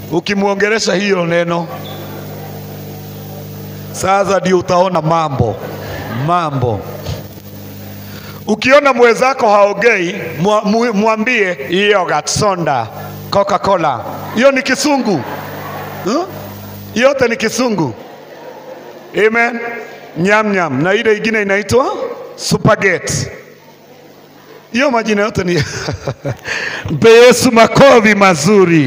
ukimwongelesha hiyo neno, sasa ndio utaona mambo mambo. Ukiona mwenzako haongei, mwa- mu- mwambie yogurt, soda, Coca-Cola. Hiyo ni kisungu huh? Yote ni kisungu. Amen. Nyam nyam na ile ingine inaitwa spaghetti. Hiyo majina yote ni mpe Yesu makofi mazuri.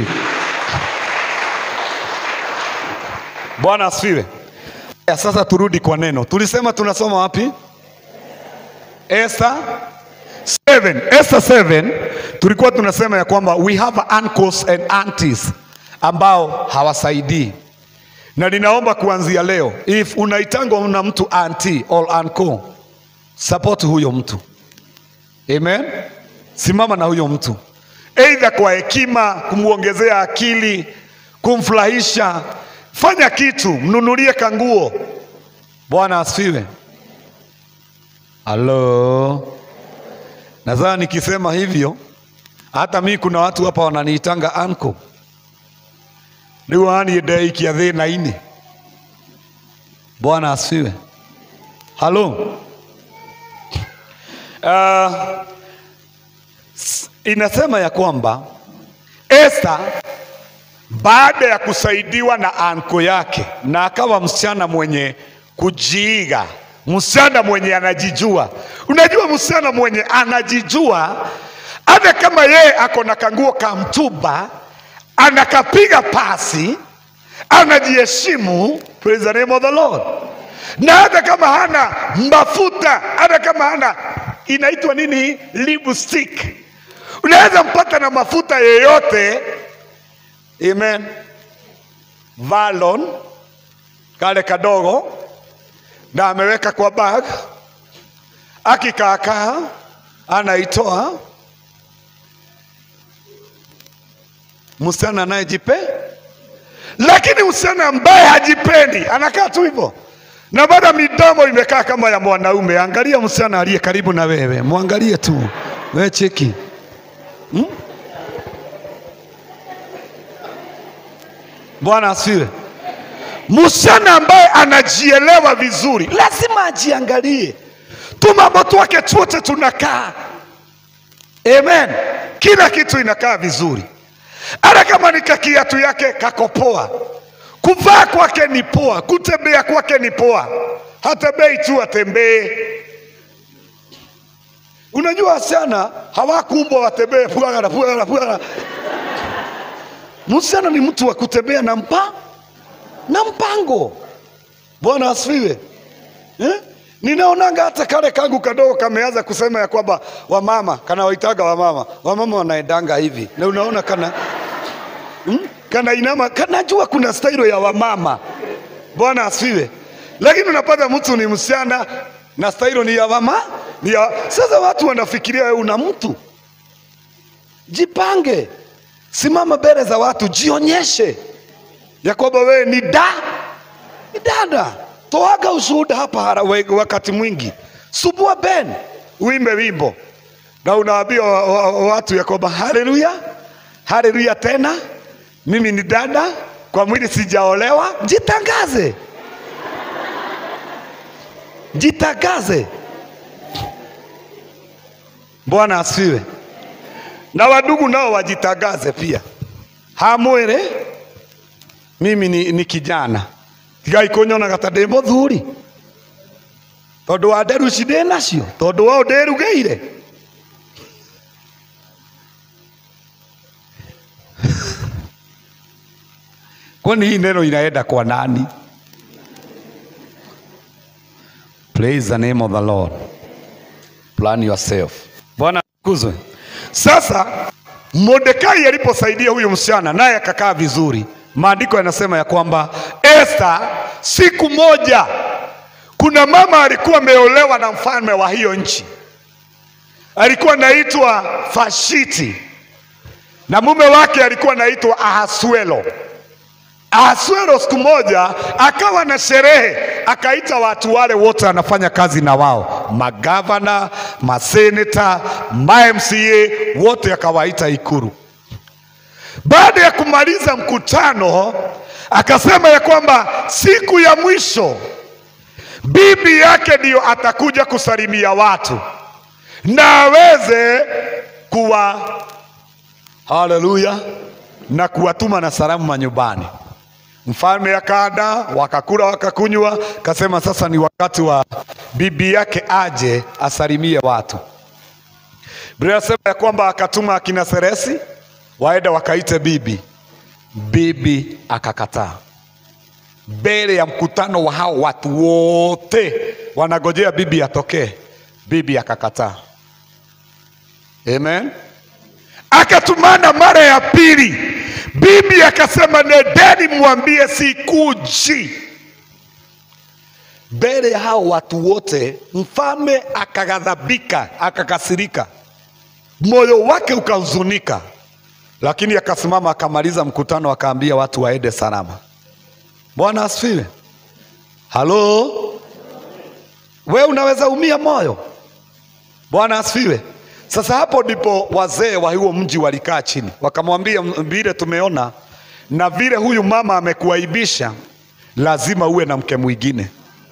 Bwana asifiwe. Ya, Sasa turudi kwa neno. Tulisema tunasoma wapi? Esther 7. Esther 7 tulikuwa tunasema ya kwamba we have uncles and aunties ambao hawasaidii, na ninaomba kuanzia leo, if unaitangwa na mtu auntie or uncle, support huyo mtu. Amen. Simama na huyo mtu, aidha kwa hekima, kumwongezea akili, kumfurahisha. Fanya kitu, mnunulie kanguo. Bwana asifiwe. Halo, nadhani nikisema hivyo, hata mi kuna watu hapa wananiitanga anko riu aniendeikia thina-inĩ. Bwana asifiwe. Halo. Uh, s- inasema ya kwamba Esther baada ya kusaidiwa na anko yake na akawa msichana mwenye kujiiga, msichana mwenye anajijua. Unajua, msichana mwenye anajijua, hata kama yeye ako na kanguo ka mtumba, anakapiga pasi, anajiheshimu. Praise the name of the Lord. Na hata kama hana mafuta, hata kama hana inaitwa nini, lipstick, unaweza mpata na mafuta yeyote Amen. Valon kale kadogo na ameweka kwa bag, akikaakaa anaitoa. Msichana anayejipe, lakini msichana ambaye hajipendi anakaa tu hivyo na bado midomo imekaa kama ya mwanaume. Angalia msichana aliye karibu na wewe, mwangalie tu, we cheki Bwana asifiwe. Msichana ambaye anajielewa vizuri lazima ajiangalie tu, mambo twake twote tunakaa. Amen, kila kitu inakaa vizuri, hata kama ni kakiatu yake kako poa, kuvaa kwake ni poa, kutembea kwake ni poa, hatembei tu atembee. Unajua wasichana hawakuumbwa watembee pwagara pwagara pwagara. Msichana ni mtu wa kutembea na mpa na mpango. Bwana asifiwe eh? Ninaonanga hata kale kangu kadogo kameanza kusema ya kwamba wamama kana waitaga wamama, wamama wanaendanga hivi, na unaona kana hmm? kana inama, kanajua kuna stailo ya wamama. Bwana asifiwe, lakini unapata mtu ni msichana na stailo ni ya mama ni ya... Sasa watu wanafikiria wewe una mtu, jipange Simama mbele za watu, jionyeshe ya kwamba wewe ni da ni dada. Toaga ushuhuda hapa hara- we- wakati mwingi, subua ben, uimbe wimbo na unaambia wa, wa, wa, watu ya kwamba haleluya, haleluya tena, mimi ni dada, kwa mwili sijaolewa. Jitangaze, jitangaze. Bwana asifiwe na wadugu nao wajitangaze pia, hamwire mimi ni, ni kijana tigai kunyonaga ta ndi muthuri tondu wa nderu ici ndi nacio tondu wao ndirugeire kwani hii neno inaenda kwa nani? Praise the name of the Lord. Plan yourself. Bwana kuzwe. Sasa Mordekai aliposaidia huyu msichana naye akakaa vizuri, maandiko yanasema ya kwamba Esther, siku moja, kuna mama alikuwa ameolewa na mfalme wa hiyo nchi, alikuwa anaitwa Fashiti na mume wake alikuwa anaitwa Ahasuero. Ahasuero siku moja akawa na sherehe, akaita watu wale wote anafanya kazi na wao, magavana, maseneta, ma MCA wote akawaita Ikuru. Baada ya kumaliza mkutano, akasema ya kwamba siku ya mwisho bibi yake ndiyo atakuja kusalimia watu na aweze kuwa haleluya, na kuwatuma na salamu manyumbani. Mfalme akaenda, wakakula wakakunywa, kasema sasa ni wakati wa bibi yake aje asalimie watu. Biblia inasema ya kwamba akatuma akina Seresi waenda wakaite bibi. Bibi akakataa mbele ya mkutano wa hao watu wote wanagojea bibi atokee. Bibi akakataa. Amen. Akatumana mara ya pili, bibi akasema, nendeni mwambie sikuji. Mbele ya hao watu wote, mfalme akaghadhabika, akakasirika, moyo wake ukahuzunika, lakini akasimama akamaliza mkutano, akaambia watu waende salama. Bwana asifiwe. Halo, we unaweza umia moyo. Bwana asifiwe. Sasa hapo ndipo wazee wa huo mji walikaa chini, wakamwambia, vile tumeona na vile huyu mama amekuaibisha, lazima uwe na mke mwingine.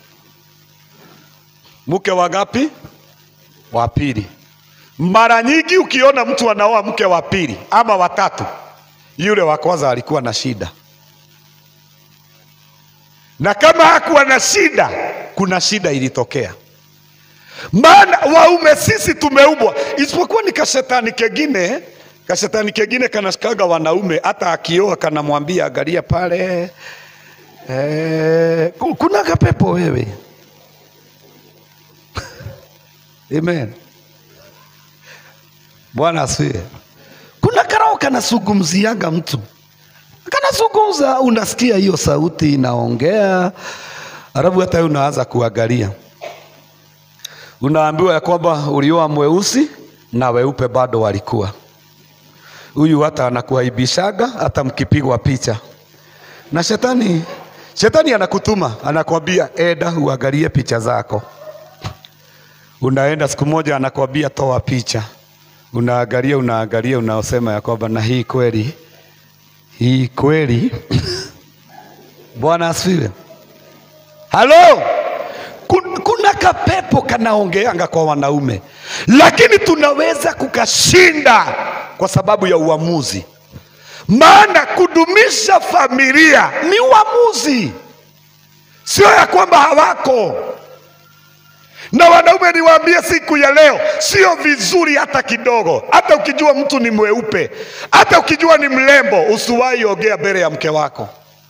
Mke wa ngapi? Wa pili. Mara nyingi ukiona mtu anaoa mke wa pili ama watatu, yule wa kwanza alikuwa na shida na kama hakuwa na shida, kuna shida ilitokea. Maana waume sisi tumeumbwa, isipokuwa ni kashetani kengine, kashetani kengine kanashikaga wanaume, hata akioa kanamwambia angalia pale eh, kuna kapepo wewe. Amen. Bwana asifiwe. Kuna karao kanazungumziaga mtu kanazungumza, unasikia hiyo sauti inaongea, alafu hata wewe unaanza kuangalia, unaambiwa ya kwamba ulioa mweusi na weupe bado walikuwa. Huyu hata anakuaibishaga hata mkipigwa picha na shetani. Shetani anakutuma anakwambia, eda uangalie picha zako. Unaenda siku moja, anakwambia toa picha, unaangalia, unaangalia, unaosema ya kwamba na hii kweli hii kweli Bwana asifiwe. Halo, Kun- kuna kapepo kanaongeanga kwa wanaume, lakini tunaweza kukashinda kwa sababu ya uamuzi. Maana kudumisha familia ni uamuzi, sio ya kwamba hawako na wanaume niwaambie siku ya leo, sio vizuri hata kidogo. Hata ukijua mtu ni mweupe, hata ukijua ni mrembo, usiwahi ongea mbele ya mke wako,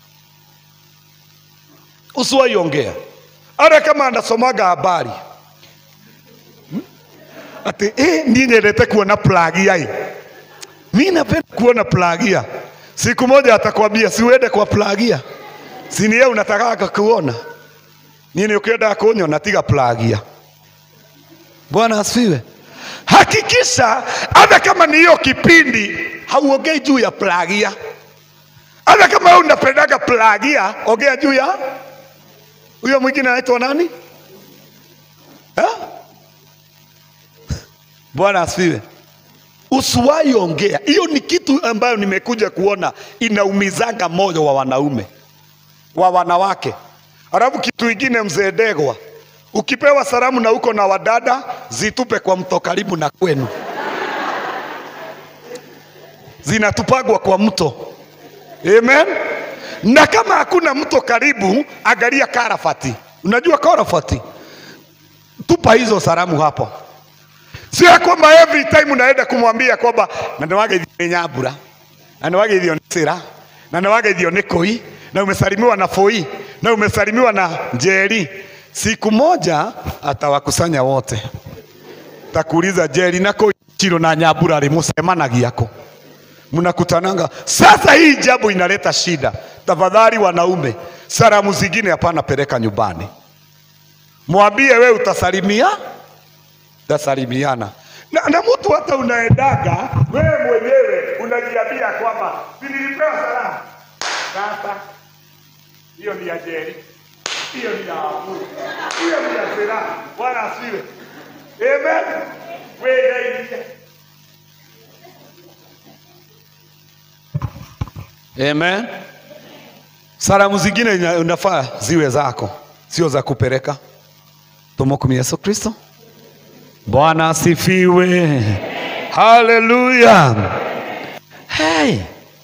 usiwahi ongea, hata kama anasomaga habari Hmm? ati eh, ni nyendete kuona plagia hii, mi napenda kuona plagia. Siku moja atakwambia siuende kwa plagia, sini yeye unataka kuona nini ukienda kunywa tiga plagia. Bwana asifiwe. Hakikisha hata kama ni hiyo kipindi hauongei juu ya plagia. Hata kama wewe unapendaga plagia, ongea juu ya huyo mwingine anaitwa nani? Ha? Bwana asifiwe. Usiwahi ongea. Hiyo ni kitu ambayo nimekuja kuona inaumizaga moyo wa wanaume wa wanawake. Alafu kitu ingine, mzee Degwa, ukipewa salamu na uko na wadada, zitupe kwa mto karibu na kwenu, zinatupagwa kwa mto. Amen. Na kama hakuna mto karibu, angalia Karafati. Unajua Karafati, tupa hizo salamu hapo. Sio ya kwamba every time unaenda kumwambia kwamba na niwageithio nĩ Nyambura na niwageithio nĩ Sira na niwageithio nĩ Koi na umesalimiwa na Foi na umesalimiwa na Njeri. Siku moja atawakusanya wote, takuuliza Njeri na Koi, Chiro na Nyambura rĩ mũcemanagia kũ? Mnakutananga. Sasa hii jambo inaleta shida. Tafadhali wanaume, salamu zingine hapana, peleka nyumbani, mwambie we utasalimia tasalimiana na, na mtu hata unaendaga wewe mwenyewe unajiambia kwamba "Si nilipewa salamu. Sasa hiyo ni ya Jeri, hiyo ni ya Abu, hiyo ni ya Sera. Bwana asifiwe, amen. Wewe Amen. Salamu zingine ina- unafaa ziwe zako, sio za kupeleka. Tumwombe Yesu Kristo. Bwana asifiwe. Haleluya. Hey.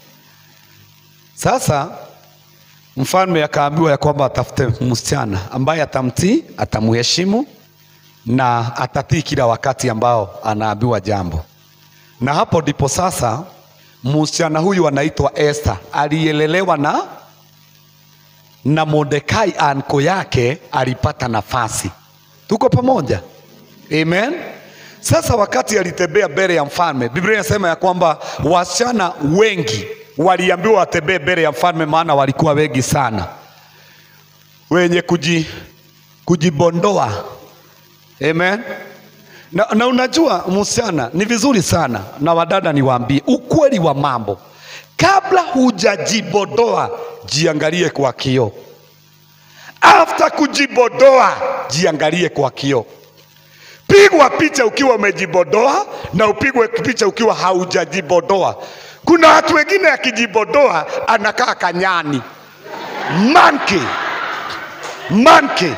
Sasa mfalme akaambiwa ya kwamba atafute msichana ambaye atamtii, atamheshimu na atatii kila wakati ambao anaambiwa jambo. Na hapo ndipo sasa msichana huyu anaitwa Esther, aliyelelewa na na Mordekai anko yake alipata nafasi. Tuko pamoja? Amen. Sasa wakati alitembea mbele ya mfalme, Biblia inasema ya kwamba wasichana wengi waliambiwa watembee mbele ya mfalme, maana walikuwa wengi sana, wenye kuji, kujibondoa. Amen. Na, na unajua msichana ni vizuri sana, na wadada niwaambie ukweli wa mambo, kabla hujajibodoa jiangalie kwa kioo. After kujibodoa jiangalie kwa kioo. Pigwa picha ukiwa umejibodoa na upigwe picha ukiwa haujajibodoa. Kuna watu wengine akijibodoa anakaa kanyani, monkey monkey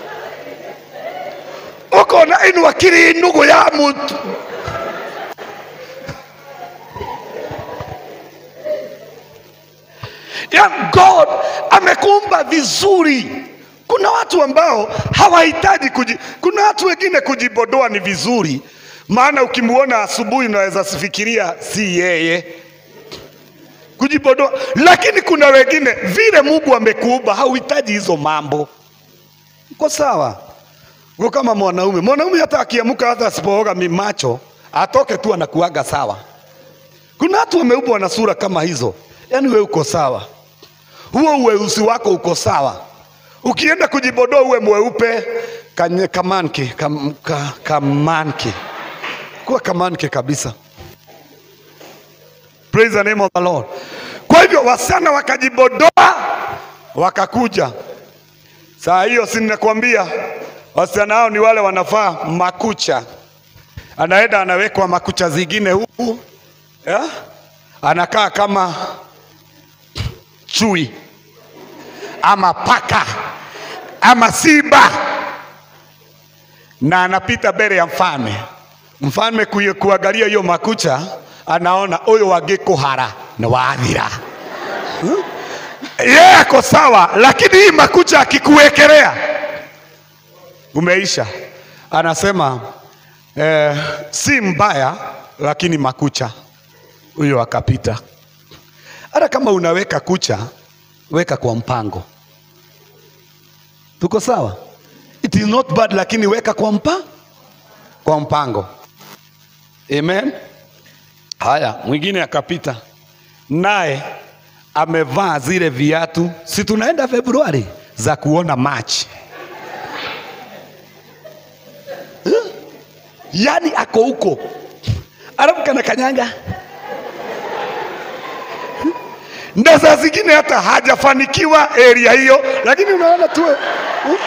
ukona inua kiri ndugu ya mtu ya God amekuumba vizuri. Kuna watu ambao hawahitaji kuji, kuna watu wengine kujibodoa ni vizuri, maana ukimuona asubuhi unaweza sifikiria si yeye kujibodoa, lakini kuna wengine vile Mungu amekuumba hauhitaji hizo mambo. Uko sawa? Uko kama mwanaume. Mwanaume hata akiamuka hata asipooga mimacho atoke tu anakuaga sawa. Kuna watu wameumbwa na sura kama hizo, yaani we uko sawa, huo uweusi wako uko sawa. Ukienda kujibodoa uwe mweupe kanye, kamanke kam, ka, kamanke kuwa kamanke kabisa. Praise the name of the Lord. Kwa hivyo wasichana wakajibodoa wakakuja. Saa hiyo si ninakwambia wasichana hao ni wale wanafaa makucha, anaenda anawekwa makucha zingine huku ya? anakaa kama chui ama paka ama simba, na anapita mbele ya mfalme. Mfalme kuye- kuangalia hiyo makucha, anaona huyo wangekuhara na wathira yeye ako sawa, lakini hii makucha akikuwekelea umeisha. Anasema eh, si mbaya, lakini makucha. Huyo akapita. Hata kama unaweka kucha, weka kwa mpango. Tuko sawa? It is not bad, lakini weka kwa mpa kwa mpango. Amen. Haya, mwingine akapita naye amevaa zile viatu, si tunaenda Februari za kuona Machi, yaani ako huko, alafu kana kanyanga na saa zingine hata hajafanikiwa area hiyo, lakini unaona tu uh,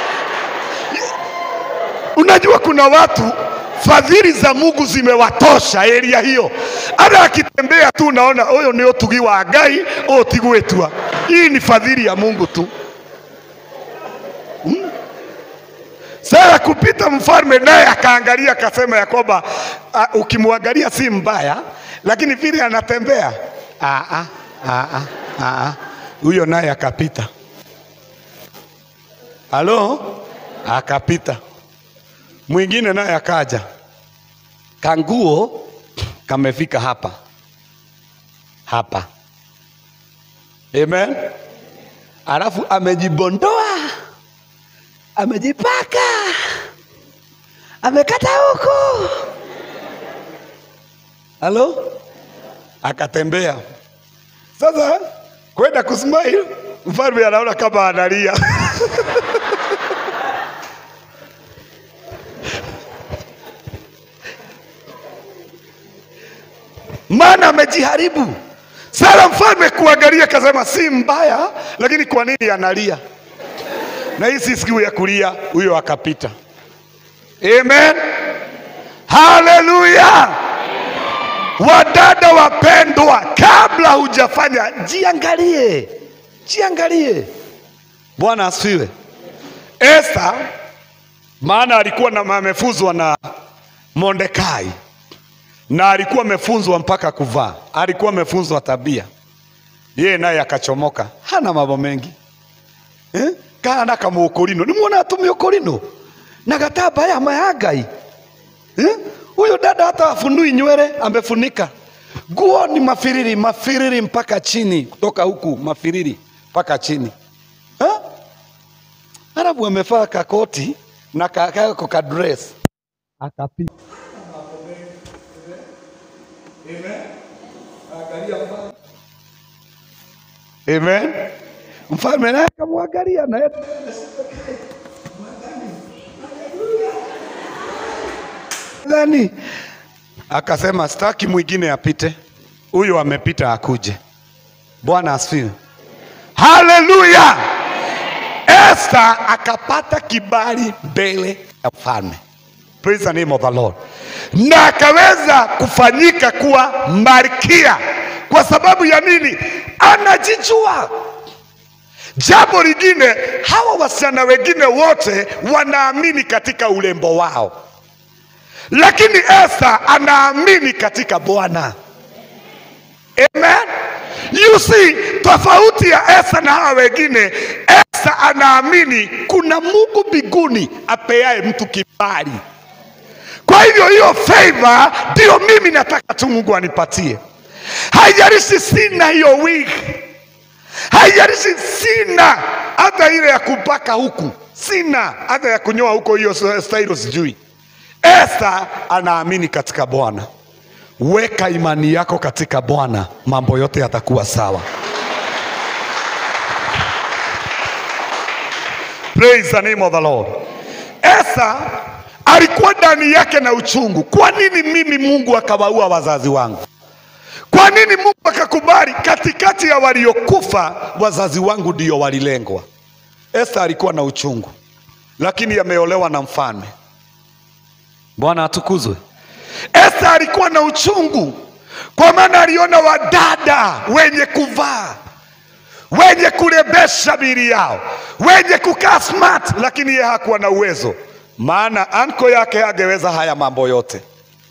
unajua kuna watu fadhili za Mungu zimewatosha area hiyo, hata akitembea tu unaona huyo ni utugi wa Ngai utigwitwa. Hii ni fadhili ya Mungu tu. Hmm? Sasa kupita mfalme naye akaangalia akasema ya kwamba uh, ukimwangalia si mbaya, lakini vile anatembea ah, ah, ah, ah, ah, ah. huyo naye akapita. Halo, akapita mwingine naye akaja, kanguo kamefika hapa hapa, amen. Alafu amejibondoa, amejipaka, amekata huku, halo, akatembea sasa kwenda kusmile, mfalme anaona kama analia maana amejiharibu. Sasa mfalme kuangalia, kasema si mbaya, lakini kwa nini analia? Na hii si siku ya kulia. Huyo akapita. Amen, haleluya, wadada wapendwa, kabla hujafanya, jiangalie, jiangalie. Bwana asifiwe. Esta maana alikuwa na amefuzwa na Mordekai na alikuwa amefunzwa mpaka kuvaa, alikuwa amefunzwa tabia, yeye naye akachomoka, hana mambo mengi eh? kana kamuukurino nimwona atumia ukurino na gatambaya mayangai eh? huyo dada hata afunui nywele amefunika nguo ni mafiriri mafiriri mpaka chini kutoka huku mafiriri mpaka chini eh? alafu amevaa kakoti na kakako kadres akapita Amen. Mfalme naye akamwangalia na yeye Dhani akasema sitaki mwingine apite, huyo amepita akuje. Bwana asifiwe, haleluya. Esther akapata kibali mbele ya mfalme, praise the name of the Lord, na akaweza kufanyika kuwa malkia. Kwa sababu ya nini? Anajijua. Jambo lingine, hawa wasichana wengine wote wanaamini katika urembo wao, lakini Esther anaamini katika Bwana. Amen. You see, tofauti ya Esther na hawa wengine, Esther anaamini kuna Mungu mbinguni apeaye mtu kibali. Kwa hivyo hiyo favor ndio mimi nataka tu Mungu anipatie. Haijalishi sina hiyo wig, haijalishi sina hata ile ya kupaka huku, sina hata ya kunyoa huko, hiyo style sijui. Esther anaamini katika Bwana. Weka imani yako katika Bwana, mambo yote yatakuwa sawa. Praise the name of the Lord. Esther alikuwa ndani yake na uchungu. Kwa nini mimi Mungu akawaua wazazi wangu? Kwa nini Mungu akakubali katikati ya waliokufa wazazi wangu ndio walilengwa? Esther alikuwa na uchungu, lakini ameolewa na mfalme. Bwana atukuzwe. Esther alikuwa na uchungu kwa maana aliona wadada wenye kuvaa, wenye kurembesha miili yao, wenye kukaa smart, lakini yeye hakuwa na uwezo, maana anko yake angeweza haya mambo yote.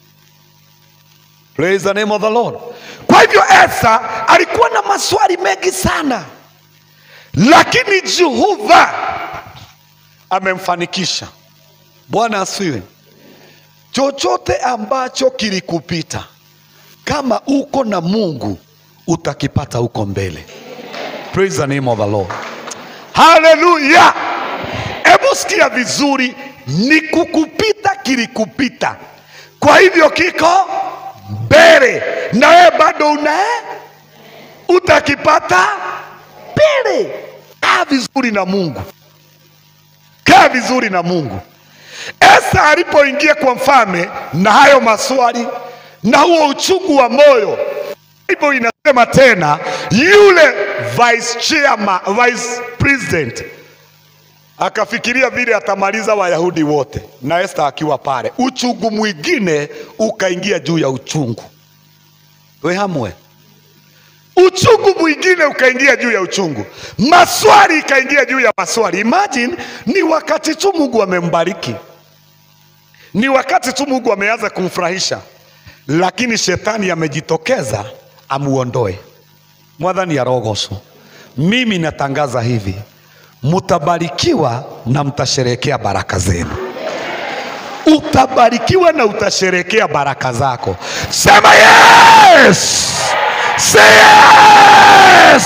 Praise the name of the Lord. Kwa hivyo Esther alikuwa na maswali mengi sana, lakini Jehova amemfanikisha. Bwana asifiwe. Chochote ambacho kilikupita, kama uko na Mungu utakipata huko mbele. Praise the name of the Lord. Haleluya! Hebu sikia vizuri, ni kukupita kilikupita, kwa hivyo kiko mbele, na wewe bado una utakipata mbele. Kaa vizuri na Mungu, kaa vizuri na Mungu. Esta alipoingia kwa mfalme na hayo maswali na huo uchungu wa moyo, Bible inasema tena, yule vice chairman, vice president akafikiria vile atamaliza Wayahudi wote na Esta akiwa pale, uchungu mwingine ukaingia juu ya uchungu. We hamwe, uchungu mwingine ukaingia juu ya uchungu, maswali ikaingia juu ya maswali. Imagine, ni wakati tu Mungu amembariki ni wakati tu Mungu ameanza kumfurahisha, lakini shetani amejitokeza amuondoe. Mwadhani arogoso. Mimi natangaza hivi, mutabarikiwa na mtasherekea baraka zenu. Utabarikiwa na utasherekea baraka zako. Sema yes! Say yes!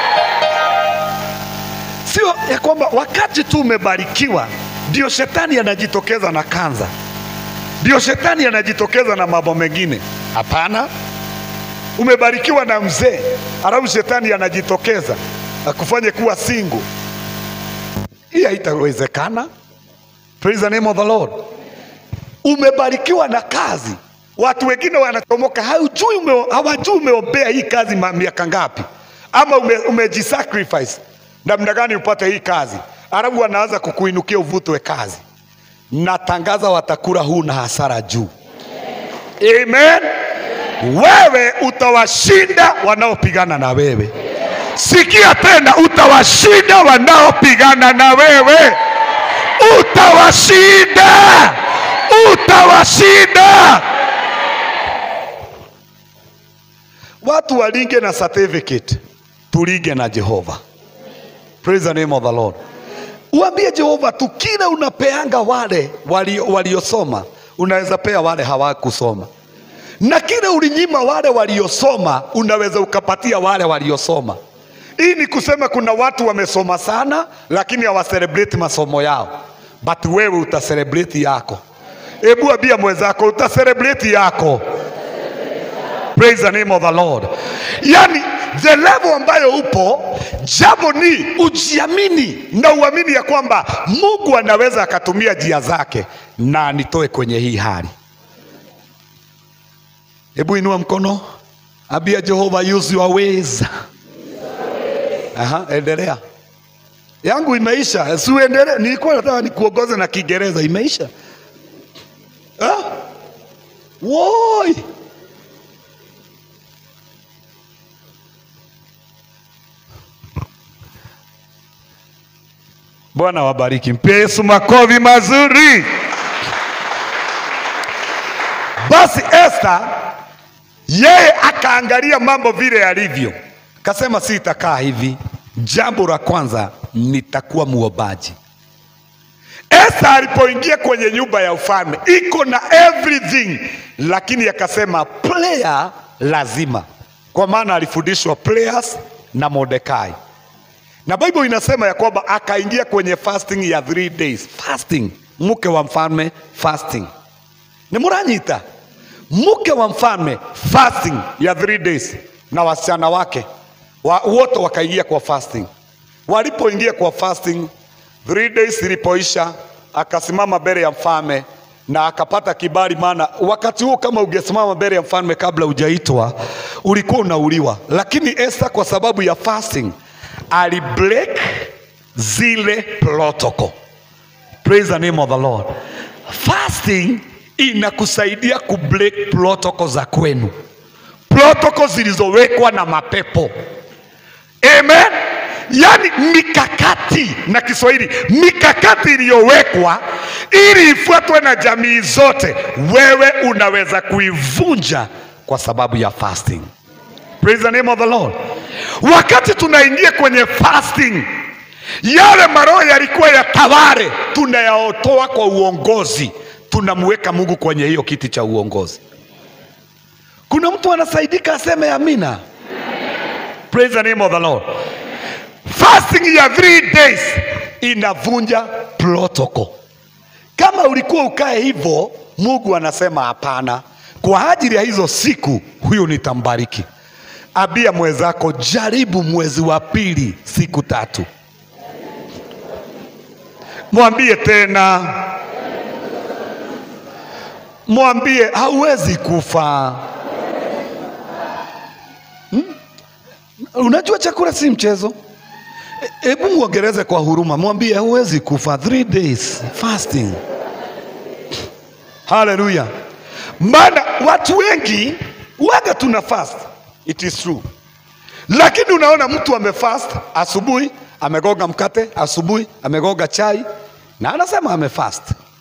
Sio ya kwamba wakati tu umebarikiwa ndio shetani anajitokeza na kanza ndio shetani anajitokeza na mambo mengine. Hapana, umebarikiwa na mzee, alafu shetani anajitokeza akufanye kuwa single. Hii haitawezekana. Praise the name of the Lord. Umebarikiwa na kazi, watu wengine wanachomoka, hawajui ume, hawajui umeombea hii kazi ma- miaka ngapi, ama ume, umejisacrifice namna gani upate hii kazi, alafu wanaanza kukuinukia uvutwe kazi natangaza watakula huu na hasara juu. Amen. wewe utawashinda wanaopigana na wewe. Sikia tena, utawashinda wanaopigana na wewe, utawashinda, utawashinda. Watu walinge na certificate, tulinge na Jehova. Praise the name of the Lord. Uambie Jehova tu kile unapeanga wale walio- waliosoma, unaweza pea wale hawakusoma, na kile ulinyima wale waliosoma, unaweza ukapatia wale waliosoma. Hii ni kusema kuna watu wamesoma sana, lakini hawacelebrate masomo yao, but wewe utacelebrate yako. Hebu ambia mwenzako utacelebrate yako. Praise the name of the Lord. Yani the level ambayo upo, jambo ni ujiamini na uamini ya kwamba Mungu anaweza akatumia njia zake na anitoe kwenye hii hali. Hebu inua mkono, ambia Jehova, use your ways. Aha, endelea. Yangu imeisha, si uendelee. Nilikuwa nataka nikuongoze na Kiingereza, imeisha. Ah? Woi. Bwana wabariki. Mpe Yesu makofi mazuri. Basi Esther yeye akaangalia mambo vile yalivyo, kasema sitakaa hivi. Jambo la kwanza nitakuwa muombaji. Esther alipoingia kwenye nyumba ya ufalme iko na everything, lakini akasema prayer lazima, kwa maana alifundishwa prayers na Mordekai na Bible inasema ya kwamba akaingia kwenye fasting ya three days. Fasting, mke wa mfalme fasting, ni muranyita mke wa mfalme fasting ya three days, na wasichana wake wa, wote wakaingia kwa fasting. Walipoingia kwa fasting three days ilipoisha, akasimama mbele ya mfalme na akapata kibali, maana wakati huo kama ungesimama mbele ya mfalme kabla hujaitwa ulikuwa unauliwa, lakini Esther kwa sababu ya fasting alibreak zile protocol. Praise the name of the Lord. Fasting inakusaidia kubreak protocol za kwenu, protocol zilizowekwa na mapepo. Amen. Yaani mikakati na Kiswahili, mikakati iliyowekwa ili ifuatwe na jamii zote, wewe unaweza kuivunja kwa sababu ya fasting. Praise the name of the Lord. Wakati tunaingia kwenye fasting, yale maroho yalikuwa ya taware tunayaotoa kwa uongozi, tunamweka Mungu kwenye hiyo kiti cha uongozi. Kuna mtu anasaidika aseme amina. Praise the name of the Lord. Fasting ya three days inavunja protocol. Kama ulikuwa ukae hivyo, Mungu anasema hapana, kwa ajili ya hizo siku huyu nitambariki. Ambia mwenzako, jaribu mwezi wa pili siku tatu. Mwambie tena, mwambie hauwezi kufa. Hmm? Unajua chakula si mchezo. E- Hebu mwongereze kwa huruma, mwambie hauwezi kufa. Three days fasting. Haleluya! Maana watu wengi waga tuna fast, it is true, lakini unaona mtu amefast asubuhi, amegoga mkate asubuhi, amegoga chai na anasema amefast.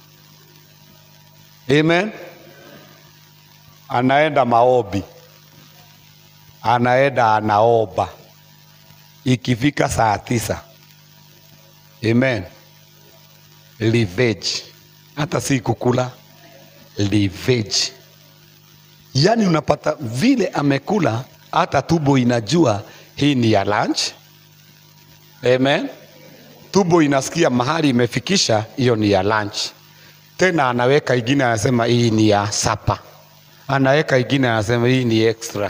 Amen. Anaenda maombi, anaenda anaomba, ikifika saa tisa, amen, liveji, hata si kukula liveji. Yaani unapata vile amekula, hata tumbo inajua hii ni ya lunch. Amen. Tumbo inasikia mahali imefikisha, hiyo ni ya lunch. Tena anaweka ingine, anasema hii ni ya sapa, anaweka ingine, anasema hii ni extra.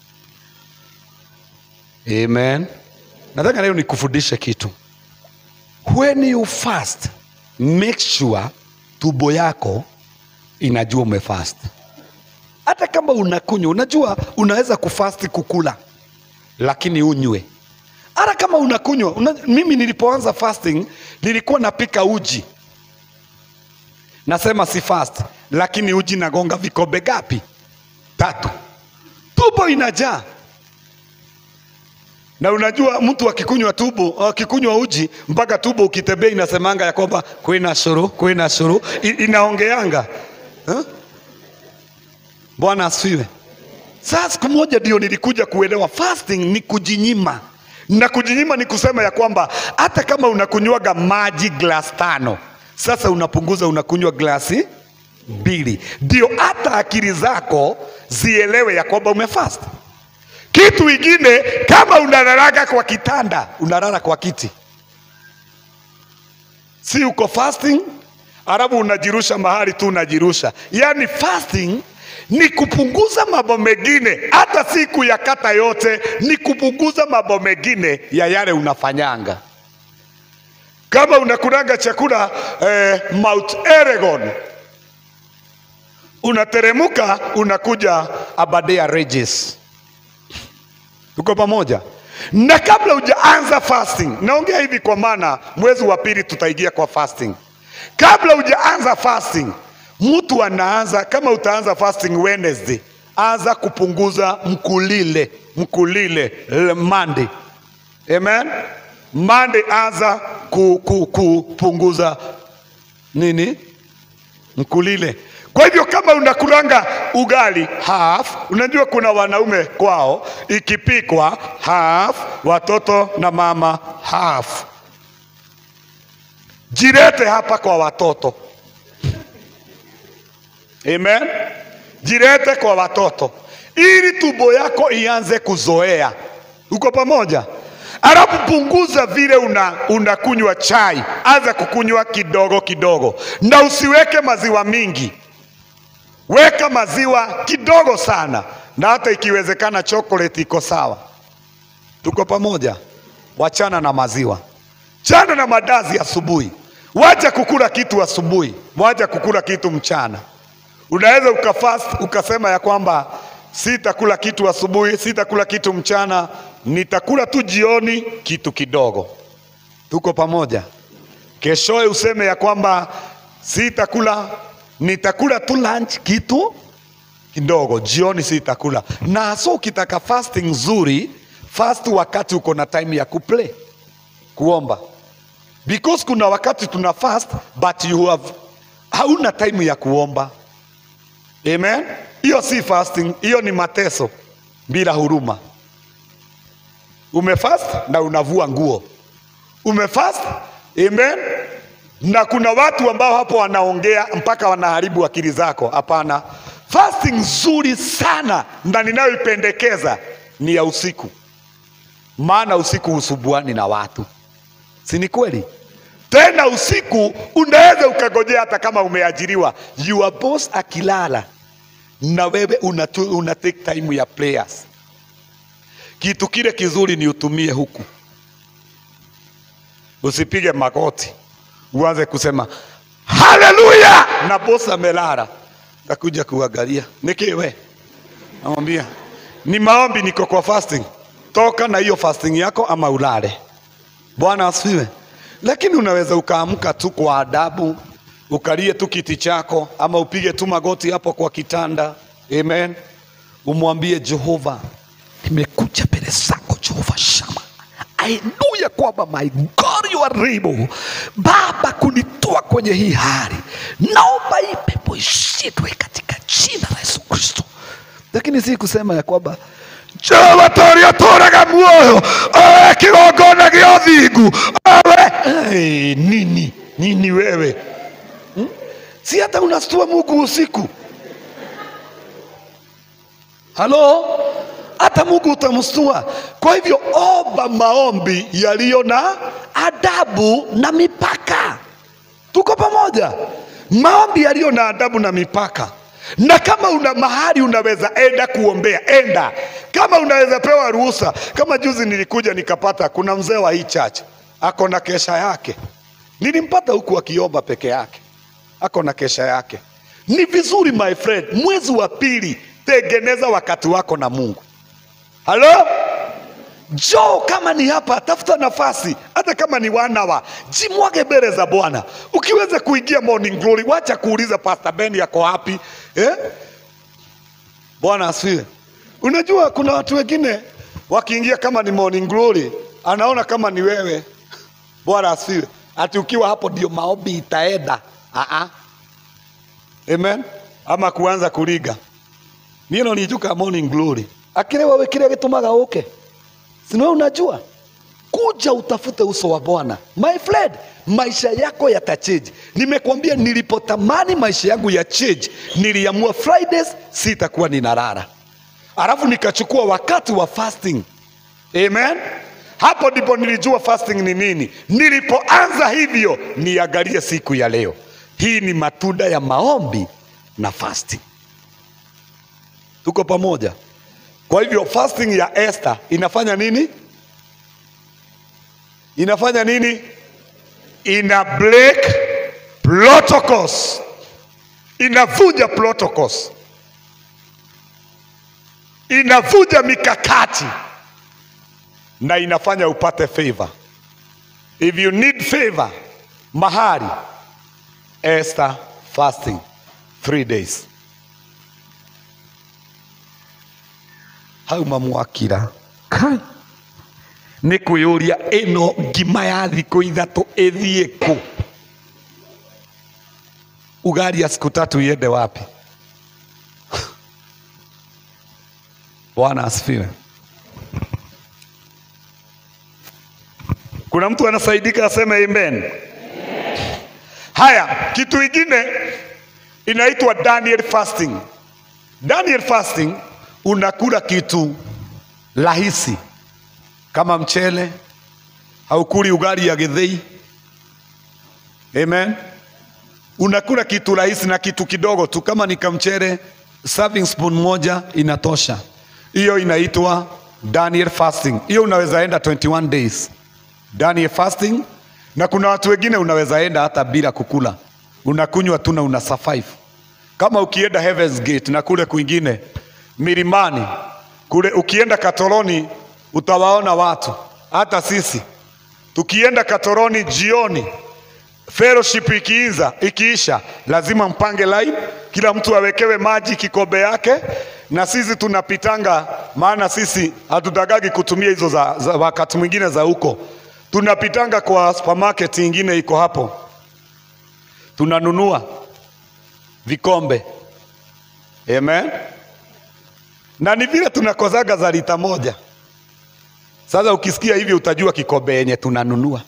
Amen. Nataka leo nikufundishe kitu. When you fast, make sure tumbo yako inajua umefast. Hata kama unakunywa, unajua unaweza kufasti kukula, lakini unywe. Hata kama unakunywa una, mimi nilipoanza fasting nilikuwa napika uji, nasema si fast, lakini uji nagonga vikombe gapi? Tatu. tubo inajaa na unajua mtu akikunywa tubo akikunywa uji mpaka tubo ukitembea inasemanga ya kwamba kwina shuru kwina shuru I, inaongeanga huh? Bwana asifiwe. Sasa siku moja ndio nilikuja kuelewa fasting ni kujinyima, na kujinyima ni kusema ya kwamba hata kama unakunywaga maji glass tano, sasa unapunguza unakunywa glasi mbili, ndio hata akili zako zielewe ya kwamba umefast. Kitu ingine, kama unalalaga kwa kitanda, unalala kwa kiti, si uko fasting, alafu unajirusha mahali tu unajirusha. Yaani fasting ni kupunguza mambo mengine, hata si kuyakata yote, ni kupunguza mambo mengine ya yale unafanyanga. Kama unakulanga chakula eh, Mount Elgon, unateremuka unakuja Aberdare Regis. Tuko pamoja? Na kabla hujaanza fasting, naongea hivi kwa maana mwezi wa pili tutaingia kwa fasting. Kabla hujaanza fasting, mtu anaanza kama utaanza fasting Wednesday, anza kupunguza mkulile, mkulile l- Monday. Amen. Monday anza ku, ku, kupunguza nini? Mkulile. Kwa hivyo kama unakulanga ugali half, unajua kuna wanaume kwao ikipikwa half, watoto na mama half. Jirete hapa kwa watoto. Amen. Jirete kwa watoto ili tumbo yako ianze kuzoea. Uko pamoja? Alafu punguza vile una unakunywa chai, anza kukunywa kidogo kidogo, na usiweke maziwa mingi. Weka maziwa kidogo sana, na hata ikiwezekana chocolate iko sawa. Tuko pamoja? Wachana na maziwa, chana na madazi asubuhi. Wacha kukula kitu asubuhi, wacha kukula kitu mchana. Unaweza ukafast ukasema ya kwamba sitakula kitu asubuhi, sitakula kitu mchana, nitakula tu jioni kitu kidogo. Tuko pamoja? Keshoe useme ya kwamba sitakula, nitakula tu lunch kitu kidogo, jioni sitakula. Na so ukitaka fasting nzuri, fast wakati uko na time ya kuplay, kuomba because kuna wakati tuna fast but you have hauna time ya kuomba. Amen. Hiyo si fasting, hiyo ni mateso bila huruma. Umefast na unavua nguo, umefast amen. Na kuna watu ambao hapo wanaongea mpaka wanaharibu akili zako. Hapana, fasting nzuri sana na ninayoipendekeza ni ya usiku, maana usiku husubuani na watu, si ni kweli? Tena usiku unaweza ukagojea hata kama umeajiriwa, your boss akilala na wewe una, una take time ya prayers. Kitu kile kizuri ni utumie huku, usipige magoti uanze kusema haleluya na boss amelala, takuja kuangalia niki we, namwambia ni maombi, niko kwa fasting. Toka na hiyo fasting yako ama ulale. Bwana asifiwe. Lakini unaweza ukaamka tu kwa adabu, ukalie tu kiti chako, ama upige tu magoti hapo kwa kitanda. Amen. Umwambie Jehova, nimekuja mbele zako Jehova Shama. I know ya kwamba my God you are able Baba kunitoa kwenye hii hali, naomba hii pepo ishindwe katika jina la Yesu Kristo. Lakini si kusema ya kwamba Jehova toria toraga muoyo oe kigongona gĩa ũthingu owe hey, nini nini wewe hmm? si hata unastua Mungu usiku halo hata Mungu utamstua. Kwa hivyo omba maombi yaliyo na adabu na mipaka. Tuko pamoja? Maombi yaliyo na adabu na mipaka. Na kama una mahali unaweza enda kuombea, enda. Kama unaweza pewa ruhusa, kama juzi nilikuja nikapata, kuna mzee wa hii church ako na kesha yake, nilimpata huku akiomba peke yake, ako na kesha yake. Ni vizuri my friend, mwezi wa pili tengeneza wakati wako na Mungu. Halo? Njoo kama ni hapa, tafuta nafasi, hata kama ni wanawa, jimwage mbele za Bwana. Ukiweza kuingia morning glory, wacha kuuliza Pastor Ben yako wapi eh? Bwana asifiwe. Unajua kuna watu wengine wakiingia kama ni morning glory, anaona kama ni wewe. Bwana asifiwe. Ati ukiwa hapo ndio maombi itaenda. Ah Amen. Ama kuanza kuriga. Niĩ no nijuka morning glory. Akire wewe kile gitumaga uke. Si wewe unajua? Kuja utafute uso wa Bwana. My friend, maisha yako yatachange. Nimekwambia nilipotamani maisha yangu ya change, niliamua Fridays sitakuwa ninalala. Alafu nikachukua wakati wa fasting. Amen. Hapo ndipo nilijua fasting ni nini. Nilipoanza hivyo, niangalie siku ya leo. Hii ni matunda ya maombi na fasting. Tuko pamoja? Kwa hivyo fasting ya Esther inafanya nini? Inafanya nini? Ina break protocols, inavunja protocols, inavunja mikakati na inafanya upate favor. If you need favor mahali, Esther fasting three days. hauma mwakira kai nä kwä å ria ä no ngima ya thikå ithatå ä thiä kå ugaria siku tatu iende wapi bwana asifiwe kuna mtu anasaidika aseme amen haya kitu ingine inaitwa daniel fasting daniel fasting unakula kitu rahisi kama mchele, haukuli ugali ya githei. Amen. Unakula kitu rahisi na kitu kidogo tu, kama ni kamchele, serving spoon moja inatosha. Hiyo inaitwa Daniel fasting. Hiyo unaweza enda 21 days Daniel fasting, na kuna watu wengine unaweza enda hata bila kukula, unakunywa tu na una survive. Kama ukienda Heaven's Gate na kule kwingine milimani kule, ukienda Katoloni utawaona watu. Hata sisi tukienda Katoloni jioni, fellowship ikiinza ikiisha, lazima mpange line, kila mtu awekewe maji kikombe yake, na sisi tunapitanga, maana sisi hatutagagi kutumia hizo za, za wakati mwingine za huko, tunapitanga kwa supermarket ingine iko hapo, tunanunua vikombe. Amen na ni vile tunakozaga za lita moja. Sasa ukisikia hivyo utajua kikombe yenye tunanunua.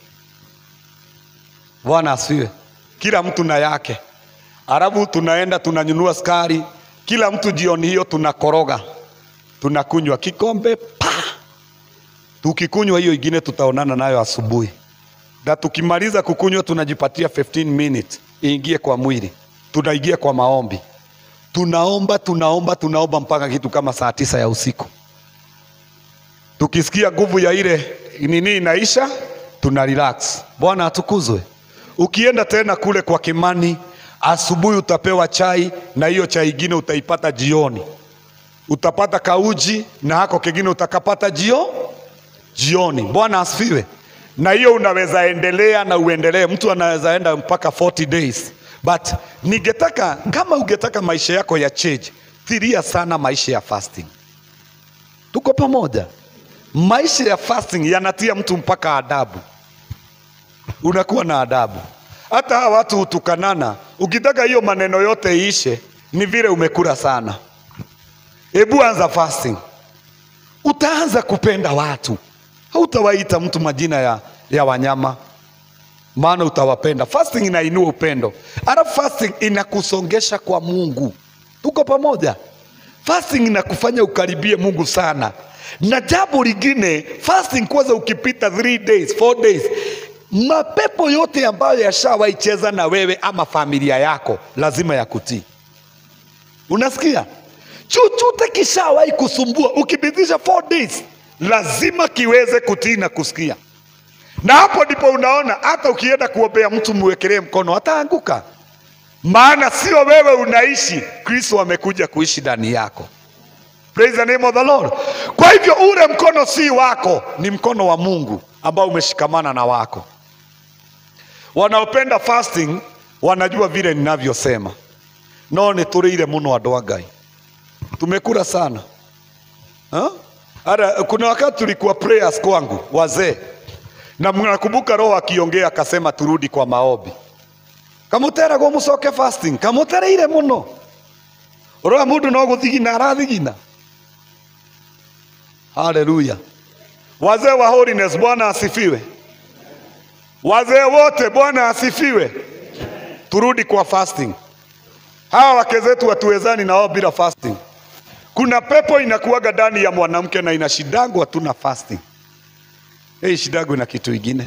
Bwana asifiwe. Kila mtu na yake, alafu tunaenda tunanunua sukari, kila mtu jioni hiyo tunakoroga, tunakunywa kikombe pa. Tukikunywa hiyo ingine tutaonana nayo asubuhi, na tukimaliza kukunywa tunajipatia 15 minutes iingie kwa mwili, tunaingia kwa maombi tunaomba tunaomba tunaomba mpaka kitu kama saa tisa ya usiku. Tukisikia nguvu ya ile nini inaisha, tuna relax. Bwana atukuzwe. Ukienda tena kule kwa Kimani, asubuhi utapewa chai, na hiyo chai ingine utaipata jioni. Utapata kauji na hako kingine utakapata jio jioni. Bwana asifiwe. Na hiyo unaweza endelea na uendelee, mtu anaweza enda mpaka 40 days but ningetaka kama ungetaka maisha yako ya change, fikiria sana maisha ya fasting. Tuko pamoja? Maisha ya fasting yanatia mtu mpaka adabu, unakuwa na adabu. Hata hawa watu hutukanana, ukitaka hiyo maneno yote iishe, ni vile umekula sana. Hebu anza fasting, utaanza kupenda watu, hautawaita mtu majina ya, ya wanyama maana utawapenda. Fasting inainua upendo, alafu fasting inakusongesha kwa Mungu. Tuko pamoja? Fasting inakufanya ukaribie Mungu sana, na jambo lingine, fasting kwanza, ukipita 3 days 4 days, mapepo yote ambayo yashawaicheza na wewe ama familia yako lazima yakutii. Unasikia? Chochote kishawahi kusumbua, ukipitisha 4 days lazima kiweze kutii na kusikia na hapo ndipo unaona hata ukienda kuombea mtu mwekelee mkono ataanguka, maana sio wewe unaishi, Kristo amekuja kuishi ndani yako. Praise the name of the Lord. Kwa hivyo ule mkono si wako, ni mkono wa Mungu ambao umeshikamana na wako. Wanaopenda fasting wanajua vile ninavyosema, no nĩ tũrĩire mũno andũ a Ngai, tumekula sana Ha? Hata kuna wakati tulikuwa prayers kwangu wazee, na mnakumbuka Roho akiongea akasema turudi kwa maombi, kamuteragwo mucoke fasting, kamutereire muno urora mundu no guthigina arathigina. Haleluya! Wazee wa holiness, Bwana asifiwe. Wazee wote, Bwana asifiwe. Turudi kwa fasting. Hawa wake zetu hatuwezani nao bila fasting. Kuna pepo inakuwaga ndani ya mwanamke na inashidangwa tu na fasting. Hii shidagwe na kitu ingine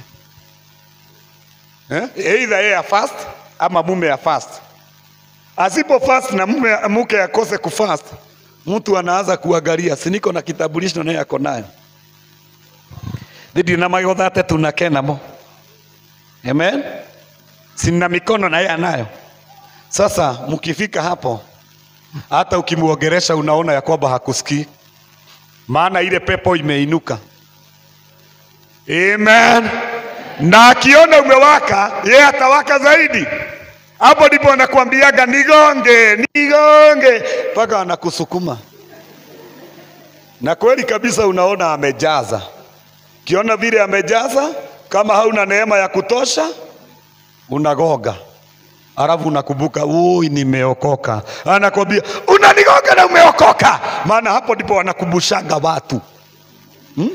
eh? Either yeye ya fast ama mume ya fast. Asipo fast na mume mke akose kufast, mtu anaanza kuangalia, si niko na kitambulisho naye ako nayo thidi na magotha ate tunakena mo amen, sina mikono na yeye anayo. Sasa mkifika hapo hata ukimwongeresha unaona ya kwamba hakusikii, maana ile pepo imeinuka. Amen. Na akiona umewaka, yeye atawaka zaidi. Hapo ndipo anakuambiaga nigonge, nigonge, mpaka anakusukuma. Na kweli kabisa, unaona amejaza. Ukiona vile amejaza, kama hauna neema ya kutosha, unagoga alafu unakumbuka, ui, nimeokoka. Anakwambia unanigonga na umeokoka, maana hapo ndipo wanakumbushanga watu hmm?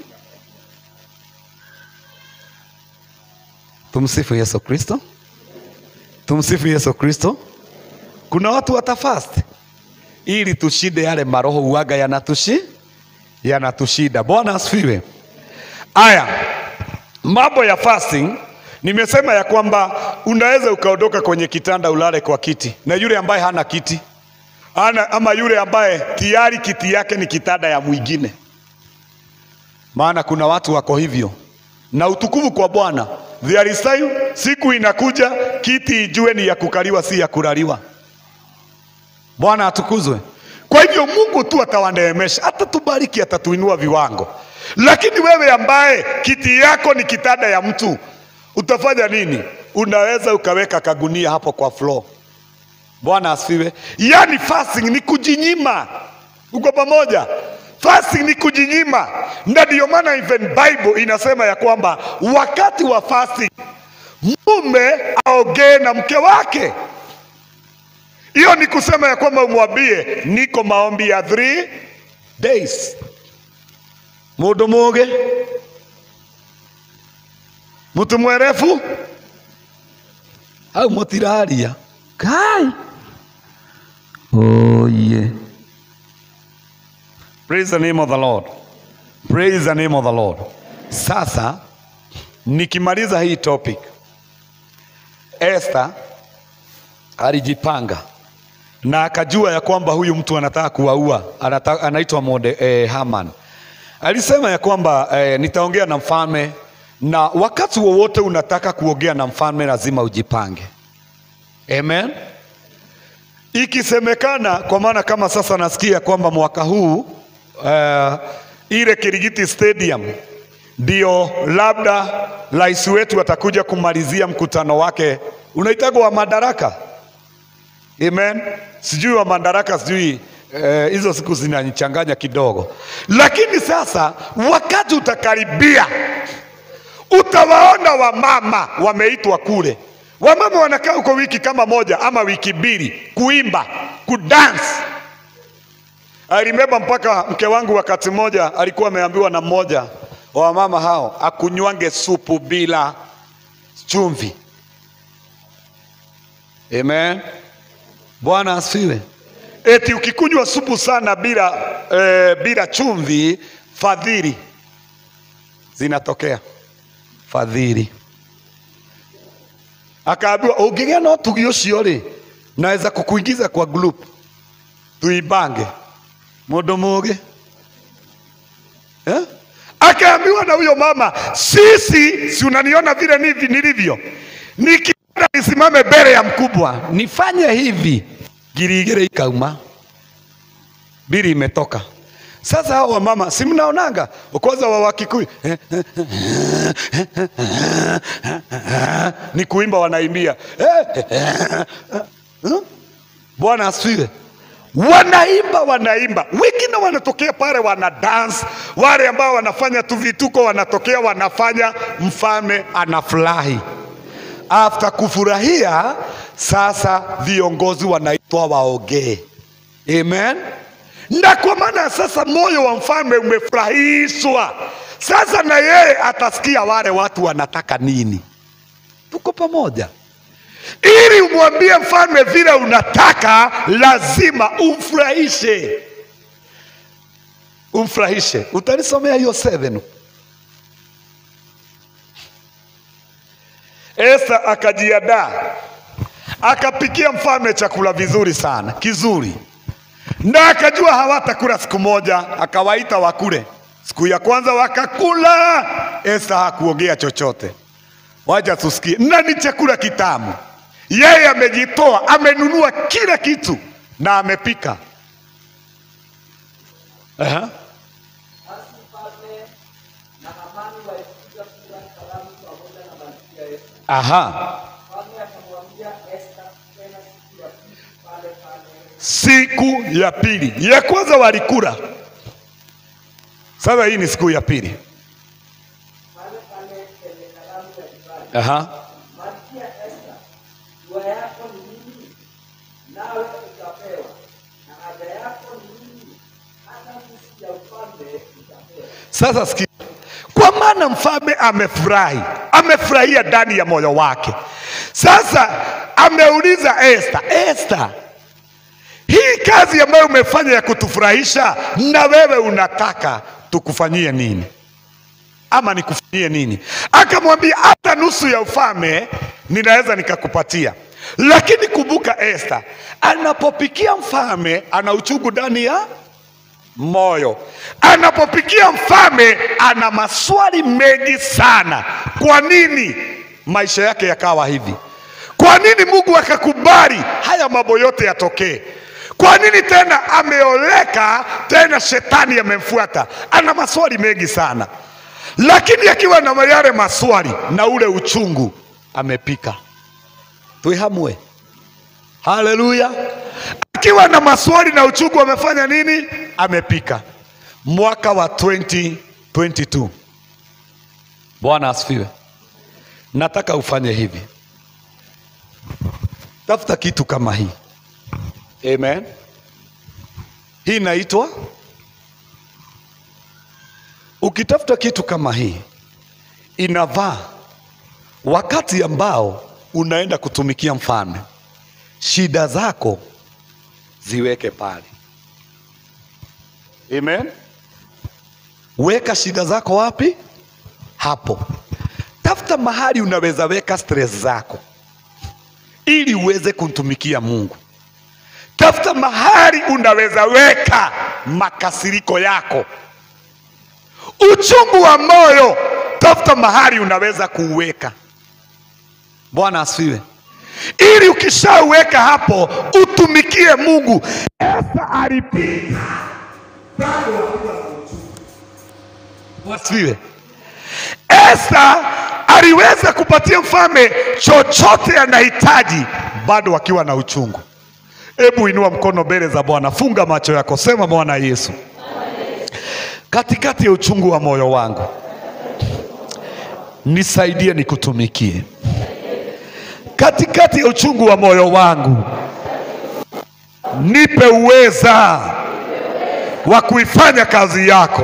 Tumsifu Yesu Kristo, tumsifu Yesu Kristo. Kuna watu watafast ili tushinde yale maroho uaga yanatushi yanatushida. Bwana asifiwe. Aya, mambo ya fasting Nimesema ya kwamba unaweza ukaondoka kwenye kitanda ulale kwa kiti, na yule ambaye hana kiti ana, ama yule ambaye tayari kiti yake ni kitanda ya mwingine. Maana kuna watu wako hivyo, na utukufu kwa Bwana. There is time, siku inakuja kiti ijue ni ya kukaliwa, si ya kulaliwa. Bwana atukuzwe. Kwa hivyo Mungu tu atawaneemesha, atatubariki, atatuinua viwango. Lakini wewe ambaye kiti yako ni kitanda ya mtu utafanya nini? Unaweza ukaweka kagunia hapo kwa floor. Bwana asifiwe. Yaani fasting ni kujinyima. Uko pamoja? Fasting ni kujinyima, na ndio maana even Bible inasema ya kwamba wakati wa fasting mume aongee na mke wake. Hiyo ni kusema ya kwamba umwambie niko maombi ya three days. Mundu muge mutu mwerefu au mutiraria kai oye praise the name of the lord praise the name of the lord sasa nikimaliza hii topic Esther alijipanga na akajua ya kwamba huyu mtu anataka kuwaua anata, anaitwa Morde, eh, Haman alisema ya kwamba eh, nitaongea na mfalme na wakati wowote unataka kuongea na mfalme lazima ujipange. Amen. Ikisemekana, kwa maana kama sasa nasikia kwamba mwaka huu uh, ile Kirigiti Stadium ndio labda rais wetu atakuja kumalizia mkutano wake unaitagwa wa madaraka. Amen. Sijui wa madaraka, sijui hizo eh, siku zinanichanganya kidogo, lakini sasa wakati utakaribia utawaona wamama wameitwa kule. Wamama wanakaa huko wiki kama moja ama wiki mbili kuimba, kudance. I remember mpaka mke wangu wakati mmoja alikuwa ameambiwa na mmoja wa wamama hao akunywange supu bila chumvi. Amen. Bwana asifiwe. Eti ukikunywa supu sana bila, eh, bila chumvi fadhili zinatokea fadhili. Akaambiwa ũngĩgĩa na ũtugi ũcio rĩ, naweza kukuingiza kwa group tuimbange. Mũndũ mũgĩ eh? Akaambiwa na huyo mama, sisi si unaniona vile nivi nilivyo, nikienda nisimame mbele ya mkubwa nifanye hivi, ngiri igĩrĩ ikauma, mbili imetoka. Sasa hao wamama si mnaonanga kwanza wa Wakikuyu ni kuimba wanaimbia Bwana asifiwe. wanaimba wanaimba, wengine wanatokea pale wana dance, wale ambao wanafanya tu vituko wanatokea wanafanya, mfalme anafurahi. After kufurahia, sasa viongozi wanaitwa waongee. Amen. Na kwa maana sasa moyo wa mfalme umefurahishwa, sasa na yeye atasikia wale watu wanataka nini. Tuko pamoja? Ili umwambie mfalme vile unataka, lazima umfurahishe, umfurahishe. Utanisomea hiyo 7 Esta akajiandaa akapikia mfalme chakula vizuri sana kizuri, na akajua hawatakula siku moja, akawaita wakule. Siku ya kwanza wakakula, Esta hakuongea chochote. Wacha tusikie, na ni chakula kitamu. Yeye amejitoa, amenunua kila kitu na amepika. Aha. Basi mfalme na Hamani walipiga kura karamu pamoja na malkia Esta. Aha. Mfalme akamwambia Esta tena siku ya pili pale pale. Siku ya pili, ya kwanza walikula, sasa hii ni siku ya pili. Pale pale kwenye karamu ya divai. Aha. Malkia Esta, dua yako ni nini? Nawe utapewa. Na haja yako ni nini? Hata nusu ya ufalme utapewa. Sasa sikia, kwa maana mfalme amefurahi, amefurahia ndani ya moyo wake. Sasa ameuliza Esta, Esta, hii kazi ambayo umefanya ya kutufurahisha, na wewe unataka tukufanyie nini ama nikufanyie nini? Akamwambia hata nusu ya ufalme ninaweza nikakupatia, lakini kumbuka, Esta anapopikia mfalme ana uchungu ndani ya moyo. Anapopikia mfalme ana maswali mengi sana. Kwa nini maisha yake yakawa hivi? Kwa nini Mungu akakubali haya mambo yote yatokee? Kwa nini tena ameoleka tena shetani amemfuata? Ana maswali mengi sana, lakini akiwa na yale maswali na ule uchungu amepika. Tuihamwe. Haleluya! Akiwa na maswali na uchungu amefanya nini? Amepika. Mwaka wa 2022. Bwana asifiwe. Nataka ufanye hivi, tafuta kitu kama hii. Amen. Hii inaitwa, ukitafuta kitu kama hii inavaa wakati ambao unaenda kutumikia mfalme shida zako ziweke pale. Amen. Weka shida zako wapi? Hapo. Tafuta mahali unaweza weka stress zako ili uweze kumtumikia Mungu. Tafuta mahali unaweza weka makasiriko yako, uchungu wa moyo. Tafuta mahali unaweza kuuweka. Bwana asifiwe ili ukishauweka hapo utumikie Mungu. Esta alipika bado akiwa na uchungu. Wasifiwe. Esta aliweza kupatia mfalme chochote anahitaji bado akiwa na uchungu. Hebu inua mkono mbele za Bwana, funga macho yako, sema Bwana Yesu, katikati ya uchungu wa moyo wangu nisaidie nikutumikie katikati ya uchungu wa moyo wangu, nipe uweza wa kuifanya kazi yako.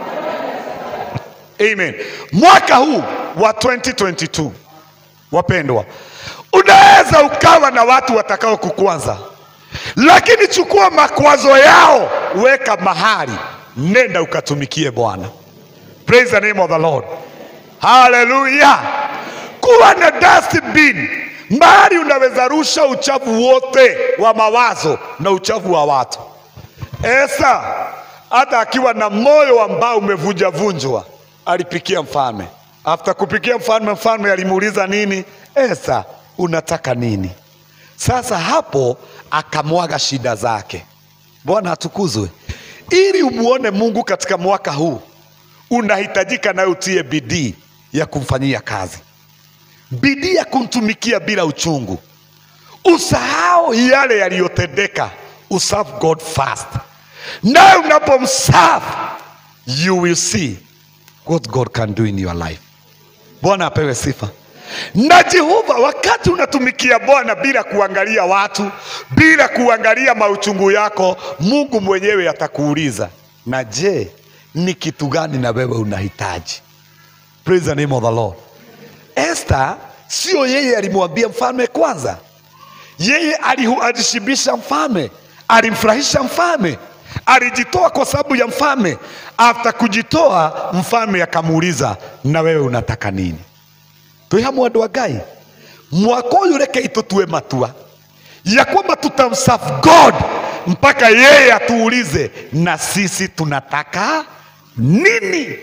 Amen. Mwaka huu wa 2022 wapendwa, unaweza ukawa na watu watakao kukwaza, lakini chukua makwazo yao, weka mahali, nenda ukatumikie Bwana. Praise the name of the Lord. Hallelujah. Kuwa na dustbin mahali unaweza rusha uchafu wote wa mawazo na uchafu wa watu. Esa hata akiwa na moyo ambao umevunjavunjwa alipikia mfalme. After kupikia mfalme, mfalme alimuuliza nini? Esa, unataka nini? Sasa hapo akamwaga shida zake. Bwana atukuzwe. Ili umuone Mungu katika mwaka huu, unahitajika nawe utie bidii ya kumfanyia kazi bidii ya kumtumikia bila uchungu. Usahau yale yaliyotendeka, userve God first. Na unapomserve you will see what God can do in your life. Bwana apewe sifa. Na Jehova, wakati unatumikia Bwana bila kuangalia watu, bila kuangalia mauchungu yako, Mungu mwenyewe atakuuliza, na je, ni kitu gani na wewe unahitaji? Praise the name of the Lord. Esther sio yeye alimwambia mfalme kwanza, yeye alihu- alishibisha mfalme, alimfurahisha mfalme, alijitoa kwa sababu ya mfalme. After kujitoa, mfalme akamuuliza, na wewe unataka nini? twi hamwe andå a ngai mwaka å yå reke itåtue matua ya kwamba tutamserve god mpaka yeye atuulize na sisi tunataka nini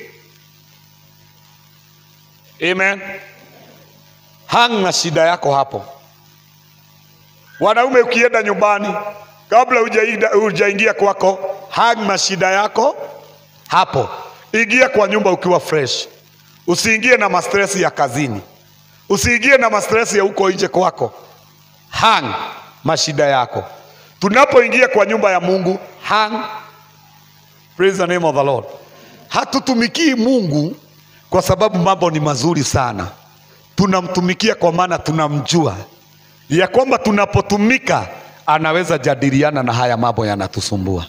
amen hang na shida yako hapo wanaume ukienda nyumbani kabla hujaida- hujaingia kwako hang na shida yako hapo ingia kwa nyumba ukiwa fresh usiingie na mastresi ya kazini usiingie na mastresi ya huko nje kwako hang mashida yako tunapoingia kwa nyumba ya mungu hang praise the name of the lord hatutumikii mungu kwa sababu mambo ni mazuri sana tunamtumikia kwa maana tunamjua ya kwamba tunapotumika anaweza jadiliana na haya mambo yanatusumbua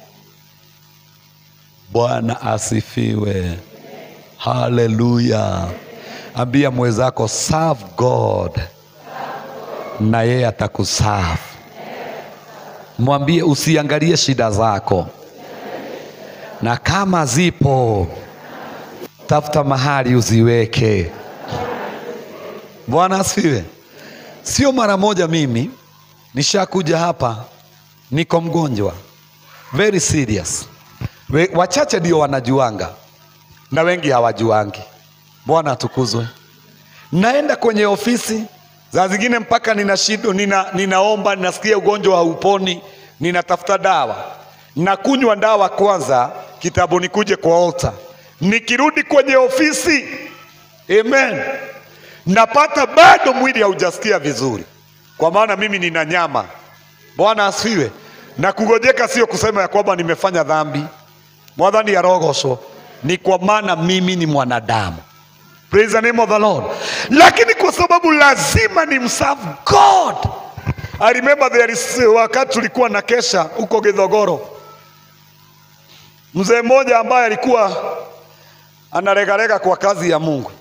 bwana asifiwe haleluya ambia mwenzako serve god na yeye atakuserve mwambie usiangalie shida zako na kama zipo tafuta mahali uziweke bwana asifiwe sio mara moja mimi nishakuja hapa niko mgonjwa very serious We, wachache ndio wanajuanga na wengi hawajuangi bwana atukuzwe naenda kwenye ofisi za zingine mpaka nina shido, nina, ninaomba ninasikia ugonjwa hauponi ninatafuta dawa nakunywa dawa kwanza kitabu nikuje kwa altar nikirudi kwenye ofisi amen napata bado mwili haujasikia vizuri kwa maana mimi nina nyama bwana asifiwe na kugojeka sio kusema ya kwamba nimefanya dhambi mwathani arogocwo ni kwa maana mimi ni mwanadamu praise the name of the lord lakini kwa sababu lazima ni mserve god i remember there is wakati tulikuwa na kesha huko githogoro mzee mmoja ambaye alikuwa anaregarega kwa kazi ya mungu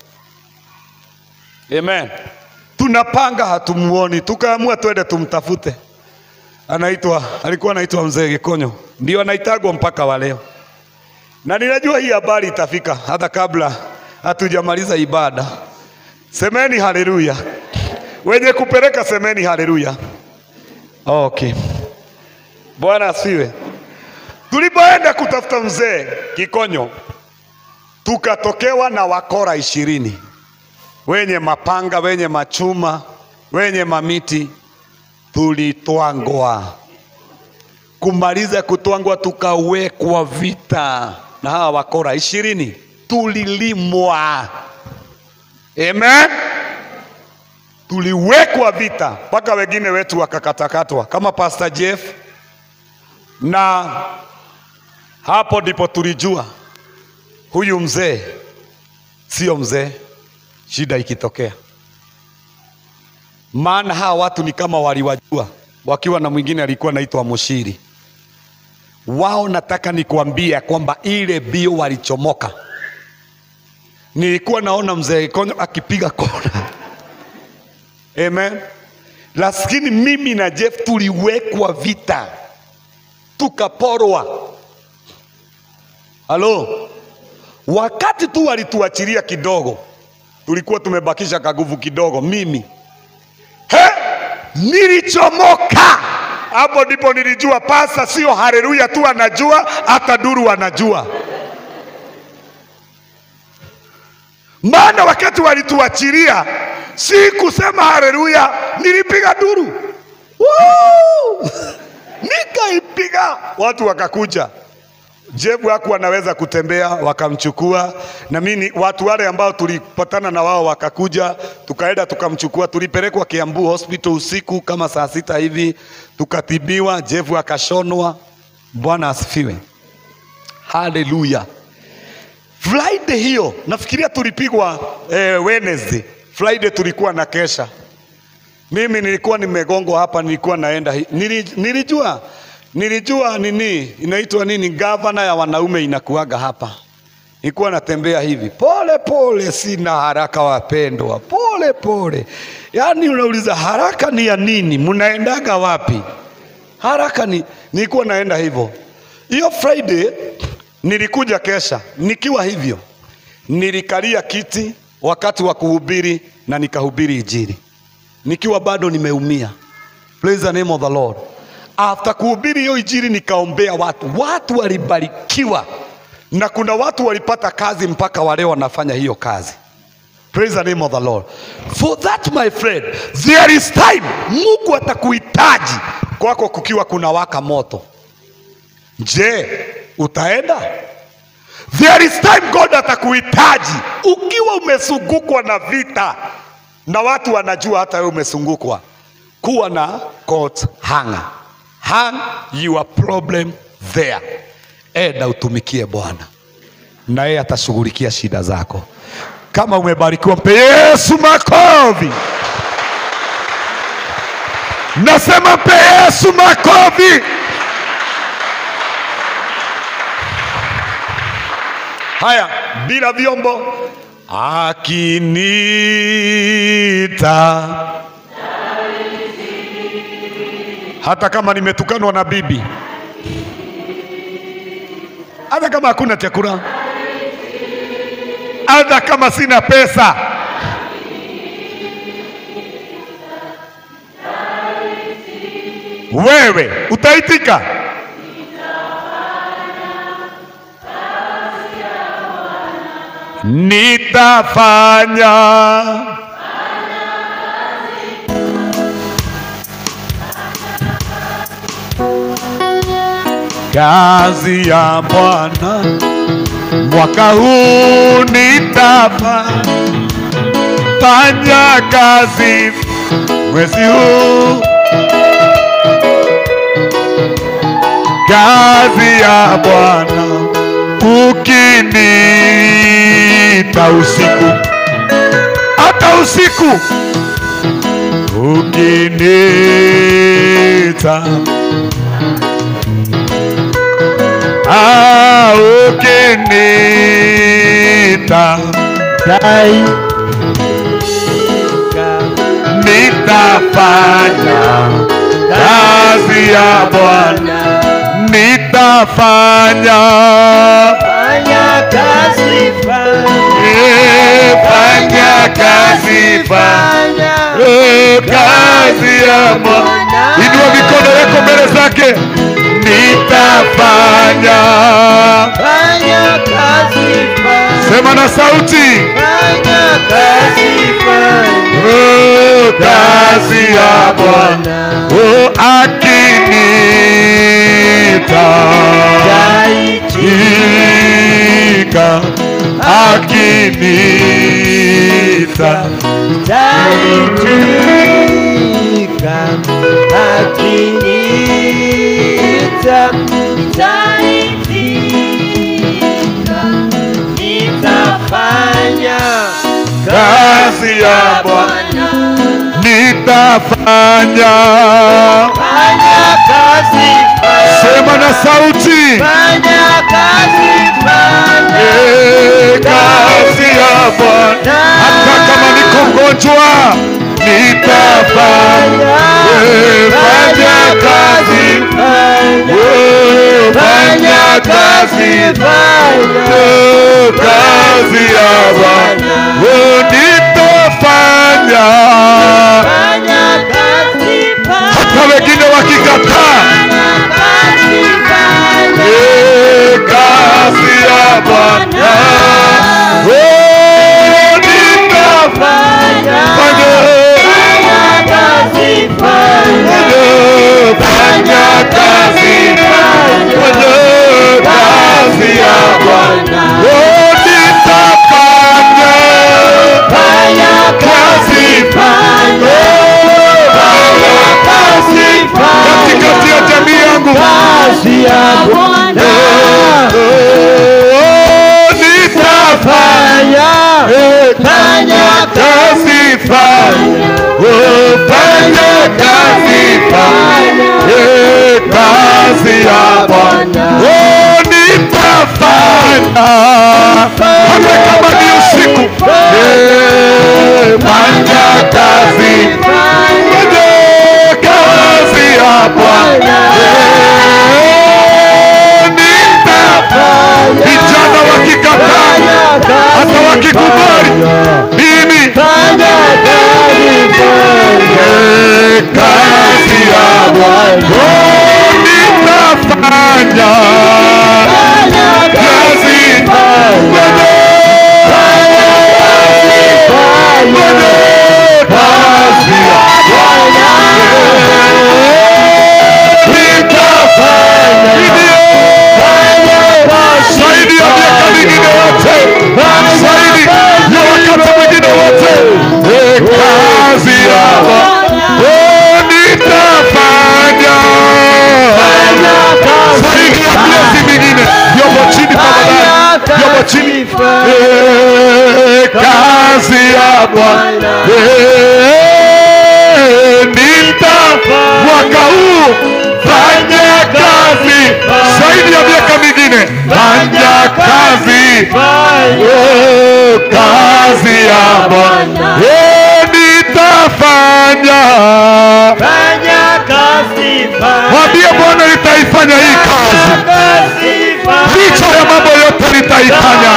amen tunapanga hatumuoni tukaamua twende tumtafute anaitwa alikuwa anaitwa mzee gikonyo ndio anaitagwa mpaka wa leo na ninajua hii habari itafika hata kabla hatujamaliza ibada. Semeni haleluya, wenye kupeleka semeni haleluya. Okay, Bwana asifiwe. Tulipoenda kutafuta mzee Kikonyo, tukatokewa na wakora ishirini wenye mapanga, wenye machuma, wenye mamiti. Tulitwangwa kumaliza kutwangwa, tukawekwa vita na hawa wakora ishirini, tulilimwa. Amen, tuliwekwa vita mpaka wengine wetu wakakatakatwa kama Pastor Jeff, na hapo ndipo tulijua huyu mzee sio mzee, shida ikitokea. Maana hawa watu ni kama waliwajua wakiwa na mwingine alikuwa naitwa Mushiri wao nataka nikwambia kwamba ile bio walichomoka. Nilikuwa naona mzee Konyo akipiga kona amen, lakini mimi na Jeff tuliwekwa vita, tukaporwa. Halo, wakati tu walituachilia kidogo, tulikuwa tumebakisha kaguvu kidogo, mimi he, nilichomoka hapo ndipo nilijua pasa sio haleluya tu anajua, hata duru anajua. Maana wakati walituachilia, si kusema haleluya, nilipiga duru Woo! nikaipiga, watu wakakuja Jebu hakuwa anaweza kutembea, wakamchukua na mimi, watu wale ambao tulipatana na wao wakakuja, tukaenda tukamchukua, tulipelekwa Kiambu hospital usiku kama saa sita hivi, tukatibiwa. Jebu akashonwa. Bwana asifiwe, haleluya. Friday hiyo nafikiria tulipigwa eh, Wednesday. Friday tulikuwa na kesha. Mimi nilikuwa nimegongwa hapa, nilikuwa naenda hi- nili, nilijua nilijua nini inaitwa nini, gavana ya wanaume inakuaga hapa. Nilikuwa natembea hivi pole pole, sina haraka wapendwa, pole pole. Yaani unauliza haraka ni ya nini? Mnaendaga wapi? Haraka ni nilikuwa naenda hivyo. Hiyo Friday nilikuja kesha nikiwa hivyo, nilikalia kiti wakati wa kuhubiri na nikahubiri Injili nikiwa bado nimeumia. Praise the name of the Lord. After kuhubiri hiyo injili nikaombea watu, watu walibarikiwa, na kuna watu walipata kazi mpaka wale wanafanya hiyo kazi. Praise the name of the Lord. For that my friend, there is time. Mungu atakuhitaji kwako kukiwa kuna waka moto. Je, utaenda? There is time God atakuhitaji ukiwa umezungukwa na vita na watu wanajua hata wewe umezungukwa. Kuwa na coat hanger. Hang your problem there. Enda utumikie Bwana na yeye atashughulikia shida zako. Kama umebarikiwa, mpe Yesu makofi. Nasema mpe Yesu makofi. Haya, bila vyombo akinita, hata kama nimetukanwa na bibi, hata kama hakuna chakula, hata kama sina pesa, wewe utaitika. Nitafanya kazi ya Bwana mwaka huu, nitafanya kazi mwezi huu, kazi ya Bwana ukiniita usiku, hata usiku ukiniita, ah, ukiniita nitafanya kazi ya Bwana, nitafanya Fanya kazi, Eh, fanya kazi fanya Eh, kazi ya Bwana. Inua mikono yako mbele zake, nitafanya. Fanya kazi, Sema na sauti, fanya kazi, oh, kazi ya Bwana oh, akinita ika akinita Taitika, akiniita, nitaitika, nitafanya kazi ya Bwana nitafanya. Fanya kazi, Sema na sauti, fanya kazi, fanya eh, kazi ya Bwana hata kama niko mgonjwa nitafanya. Eh, fanya kazi, oh, fanya kazi, oh, kazi ya Bwana oh, nitafanya. Hata wengine wakikataa, eh, kazi ya Bwana oh, nitafanya. Fanya kazi, fanya kazi Eh, fanya kazi fanya kazi ya Bwana Eh, nitafanya vijana wakikataa hata wakikubali mimi Eh, kazi ya Bwana Oh, nitafanya kazi Bwana zaidi ya miaka mingine yote, zaidi ya wakati mwingine wote, Eh, kazi yako Oh, nitafanya zaidi ya miezi mingine. Vyombo chini tafadhali, vyombo chini. Eh, kazi ya Bwana Eh, nita mwaka huu fanya kazi zaidi ya miaka mingine, fanya kazi Oh, kazi ya Bwana Eh, nitafanya mwambie Bwana nitaifanya hii kazi licha ya mambo yote nitaifanya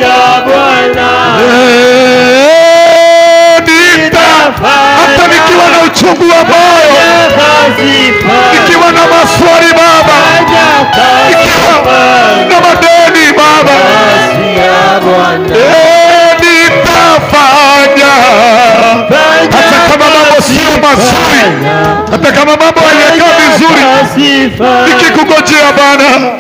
Eh, nita hata nikiwa na uchungu wa moyo nikiwa na maswali Baba nikiwa na madeni Baba Eh, nitafanya hata kama mambo sio mazuri hata kama mambo hayakaa vizuri nikikungojea Bwana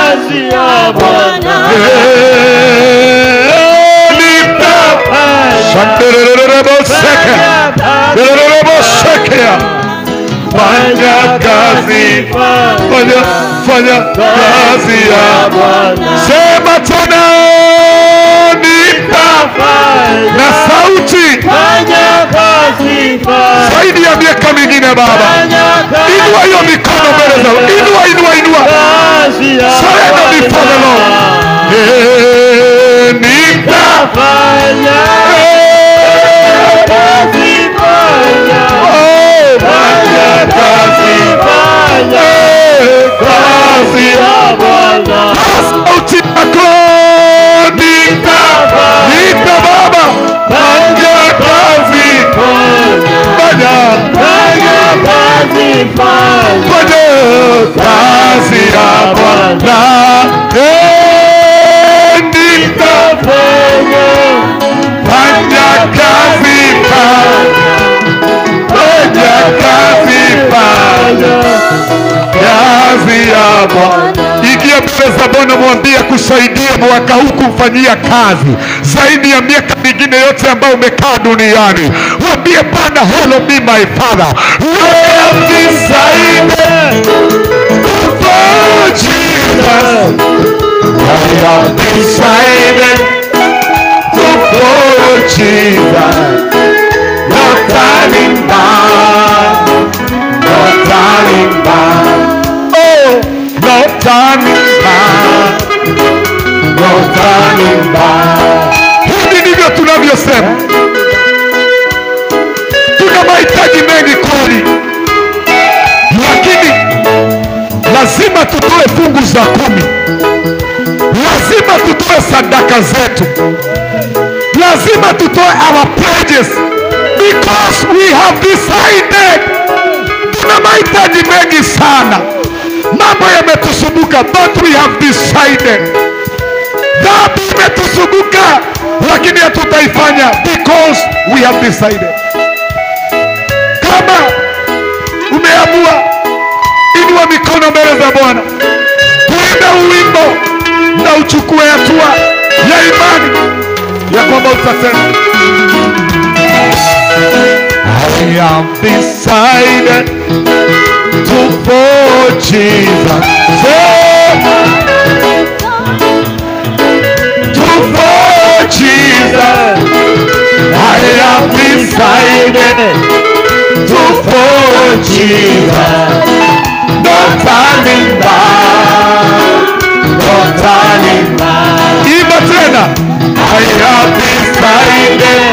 Eh, nita Shandeleleleboseke. Delelelebosekea. fanya kazi fanya fanya kazi ya sema tena nita na sauti zaidi ya miaka mingine Baba, inua hiyo mikono mbele za inua, inua, inua, surrender before the Lord. Eh, nita oh, fanya kazi Eh, kazi sauti yako nita nita Baba, fanya kazi fanya fanya kazi ya Bwana Eh, nitafanya fanya kazi fanya kazi fanya kazi ya Bwana. Ingia mbele za Bwana, mwambie kusaidia mwaka huu kumfanyia kazi zaidi ya miaka mingine yote ambayo umekaa duniani. Mwambie Bwana, hello me my father, I have decided for Jesus. I have decided to follow Jesus. No turning back, no turning back. Oh, no turning back, no turning back. Hivi ndivyo tunavyosema. Tuna mahitaji mengi kweli, lakini lazima tutoe fungu za kumi, lazima tutoe sadaka zetu, lazima tutoe our pledges because we have decided. Tuna mahitaji mengi sana, mambo yametusumbuka, but we have decided. Dhambi imetusumbuka, lakini hatutaifanya because we have decided. Kama umeamua, inua mikono mbele za Bwana, tuimbe uwimbo na uchukue hatua ya imani ya kwamba utasema I am decided to follow Jesus. Say, to follow Jesus. I am decided to follow Jesus. No turning back, no turning back. Imba tena. I have decided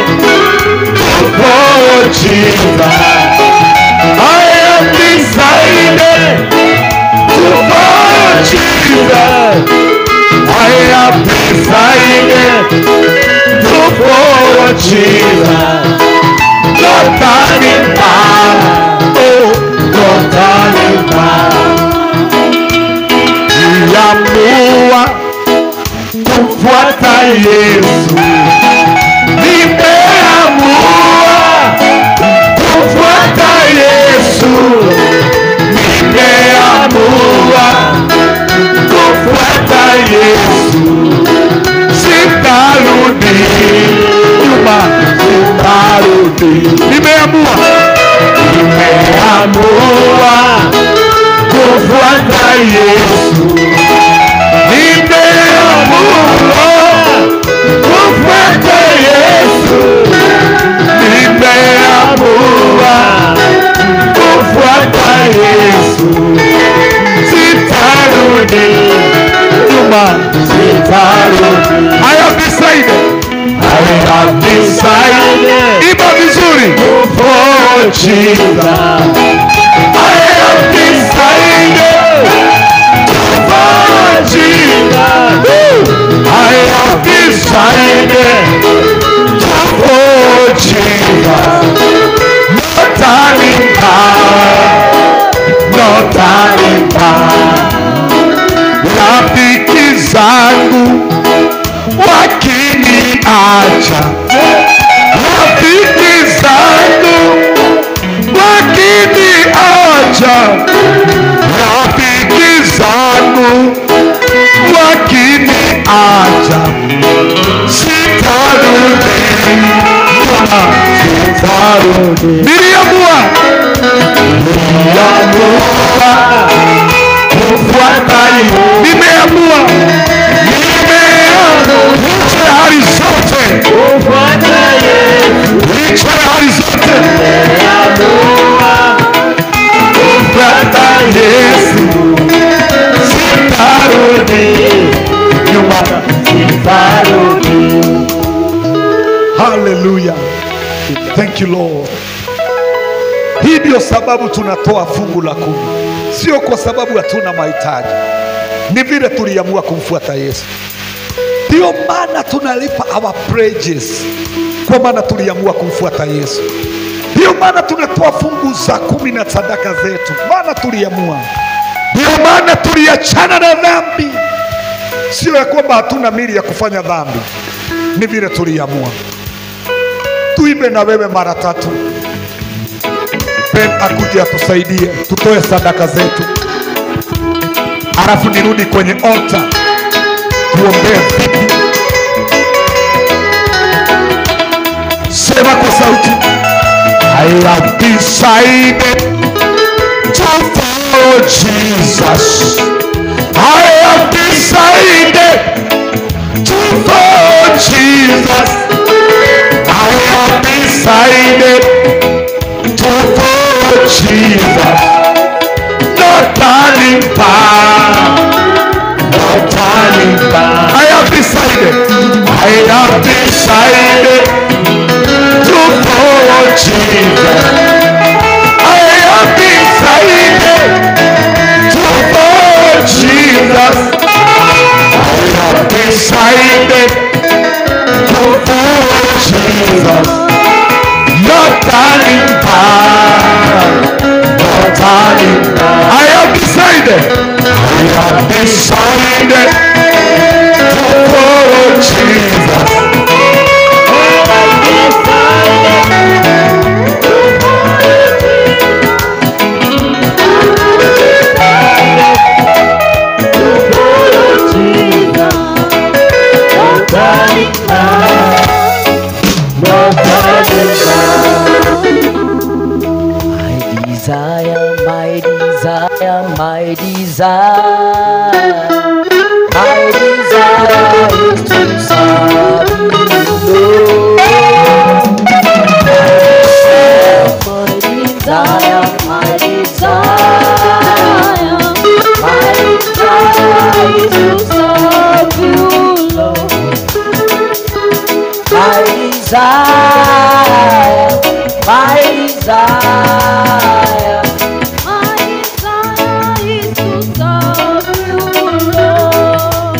Yesu, nimeamua kufuata Yesu, nimeamua kufuata Yesu, sitarudi nyuma, sitarudi. I have decided, I have decided, imba vizuri, for Jesus. I have decided for Jesus. I have decided for Jesus. No turning back, no turning back. Rafiki zangu wakiniacha, rafiki zangu wakiniacha, rafiki zangu wakiniacha, sitarudi nyuma, sitarudi. Niliamua, niliamua kufuata hiyo, nimeamua, nimeamua licha ya hali zote, licha ya hali zote, kufuata Yesu, sitarudi nyuma, sitarudi. Hallelujah. Thank you Lord. Hii ndio sababu tunatoa fungu la kumi, sio kwa sababu hatuna mahitaji, ni vile tuliamua kumfuata Yesu. Ndio maana tunalipa our praise, kwa maana tuliamua kumfuata Yesu. Ndio maana tunatoa fungu za kumi na sadaka zetu, maana tuliamua. Ndio maana tuliachana na dhambi, sio ya kwamba hatuna mili ya kufanya dhambi, ni vile tuliamua. Tuimbe na wewe mara tatu. Ben akuje atusaidie tutoe sadaka zetu, alafu nirudi kwenye altar tuombee viti. Sema kwa sauti, I have decided to follow Jesus. I have decided to follow Jesus. I have decided to follow Jesus. No turning back. No turning back. I have decided. I have decided to follow Jesus. I have decided to follow Jesus. I have decided to follow Jesus. No turning back. No turning back. I have decided. I have decided to follow Jesus. My desire, my desire, my desire, my desire is to serve you, Lord. My desire, my desire, my desire is to serve you, Lord. My desire, my desire, my desire is to serve you, Lord.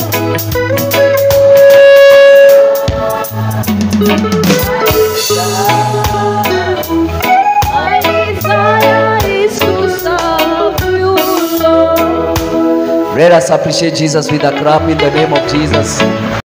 My desire is to serve you, Lord. Let us appreciate Jesus with a clap in the name of Jesus.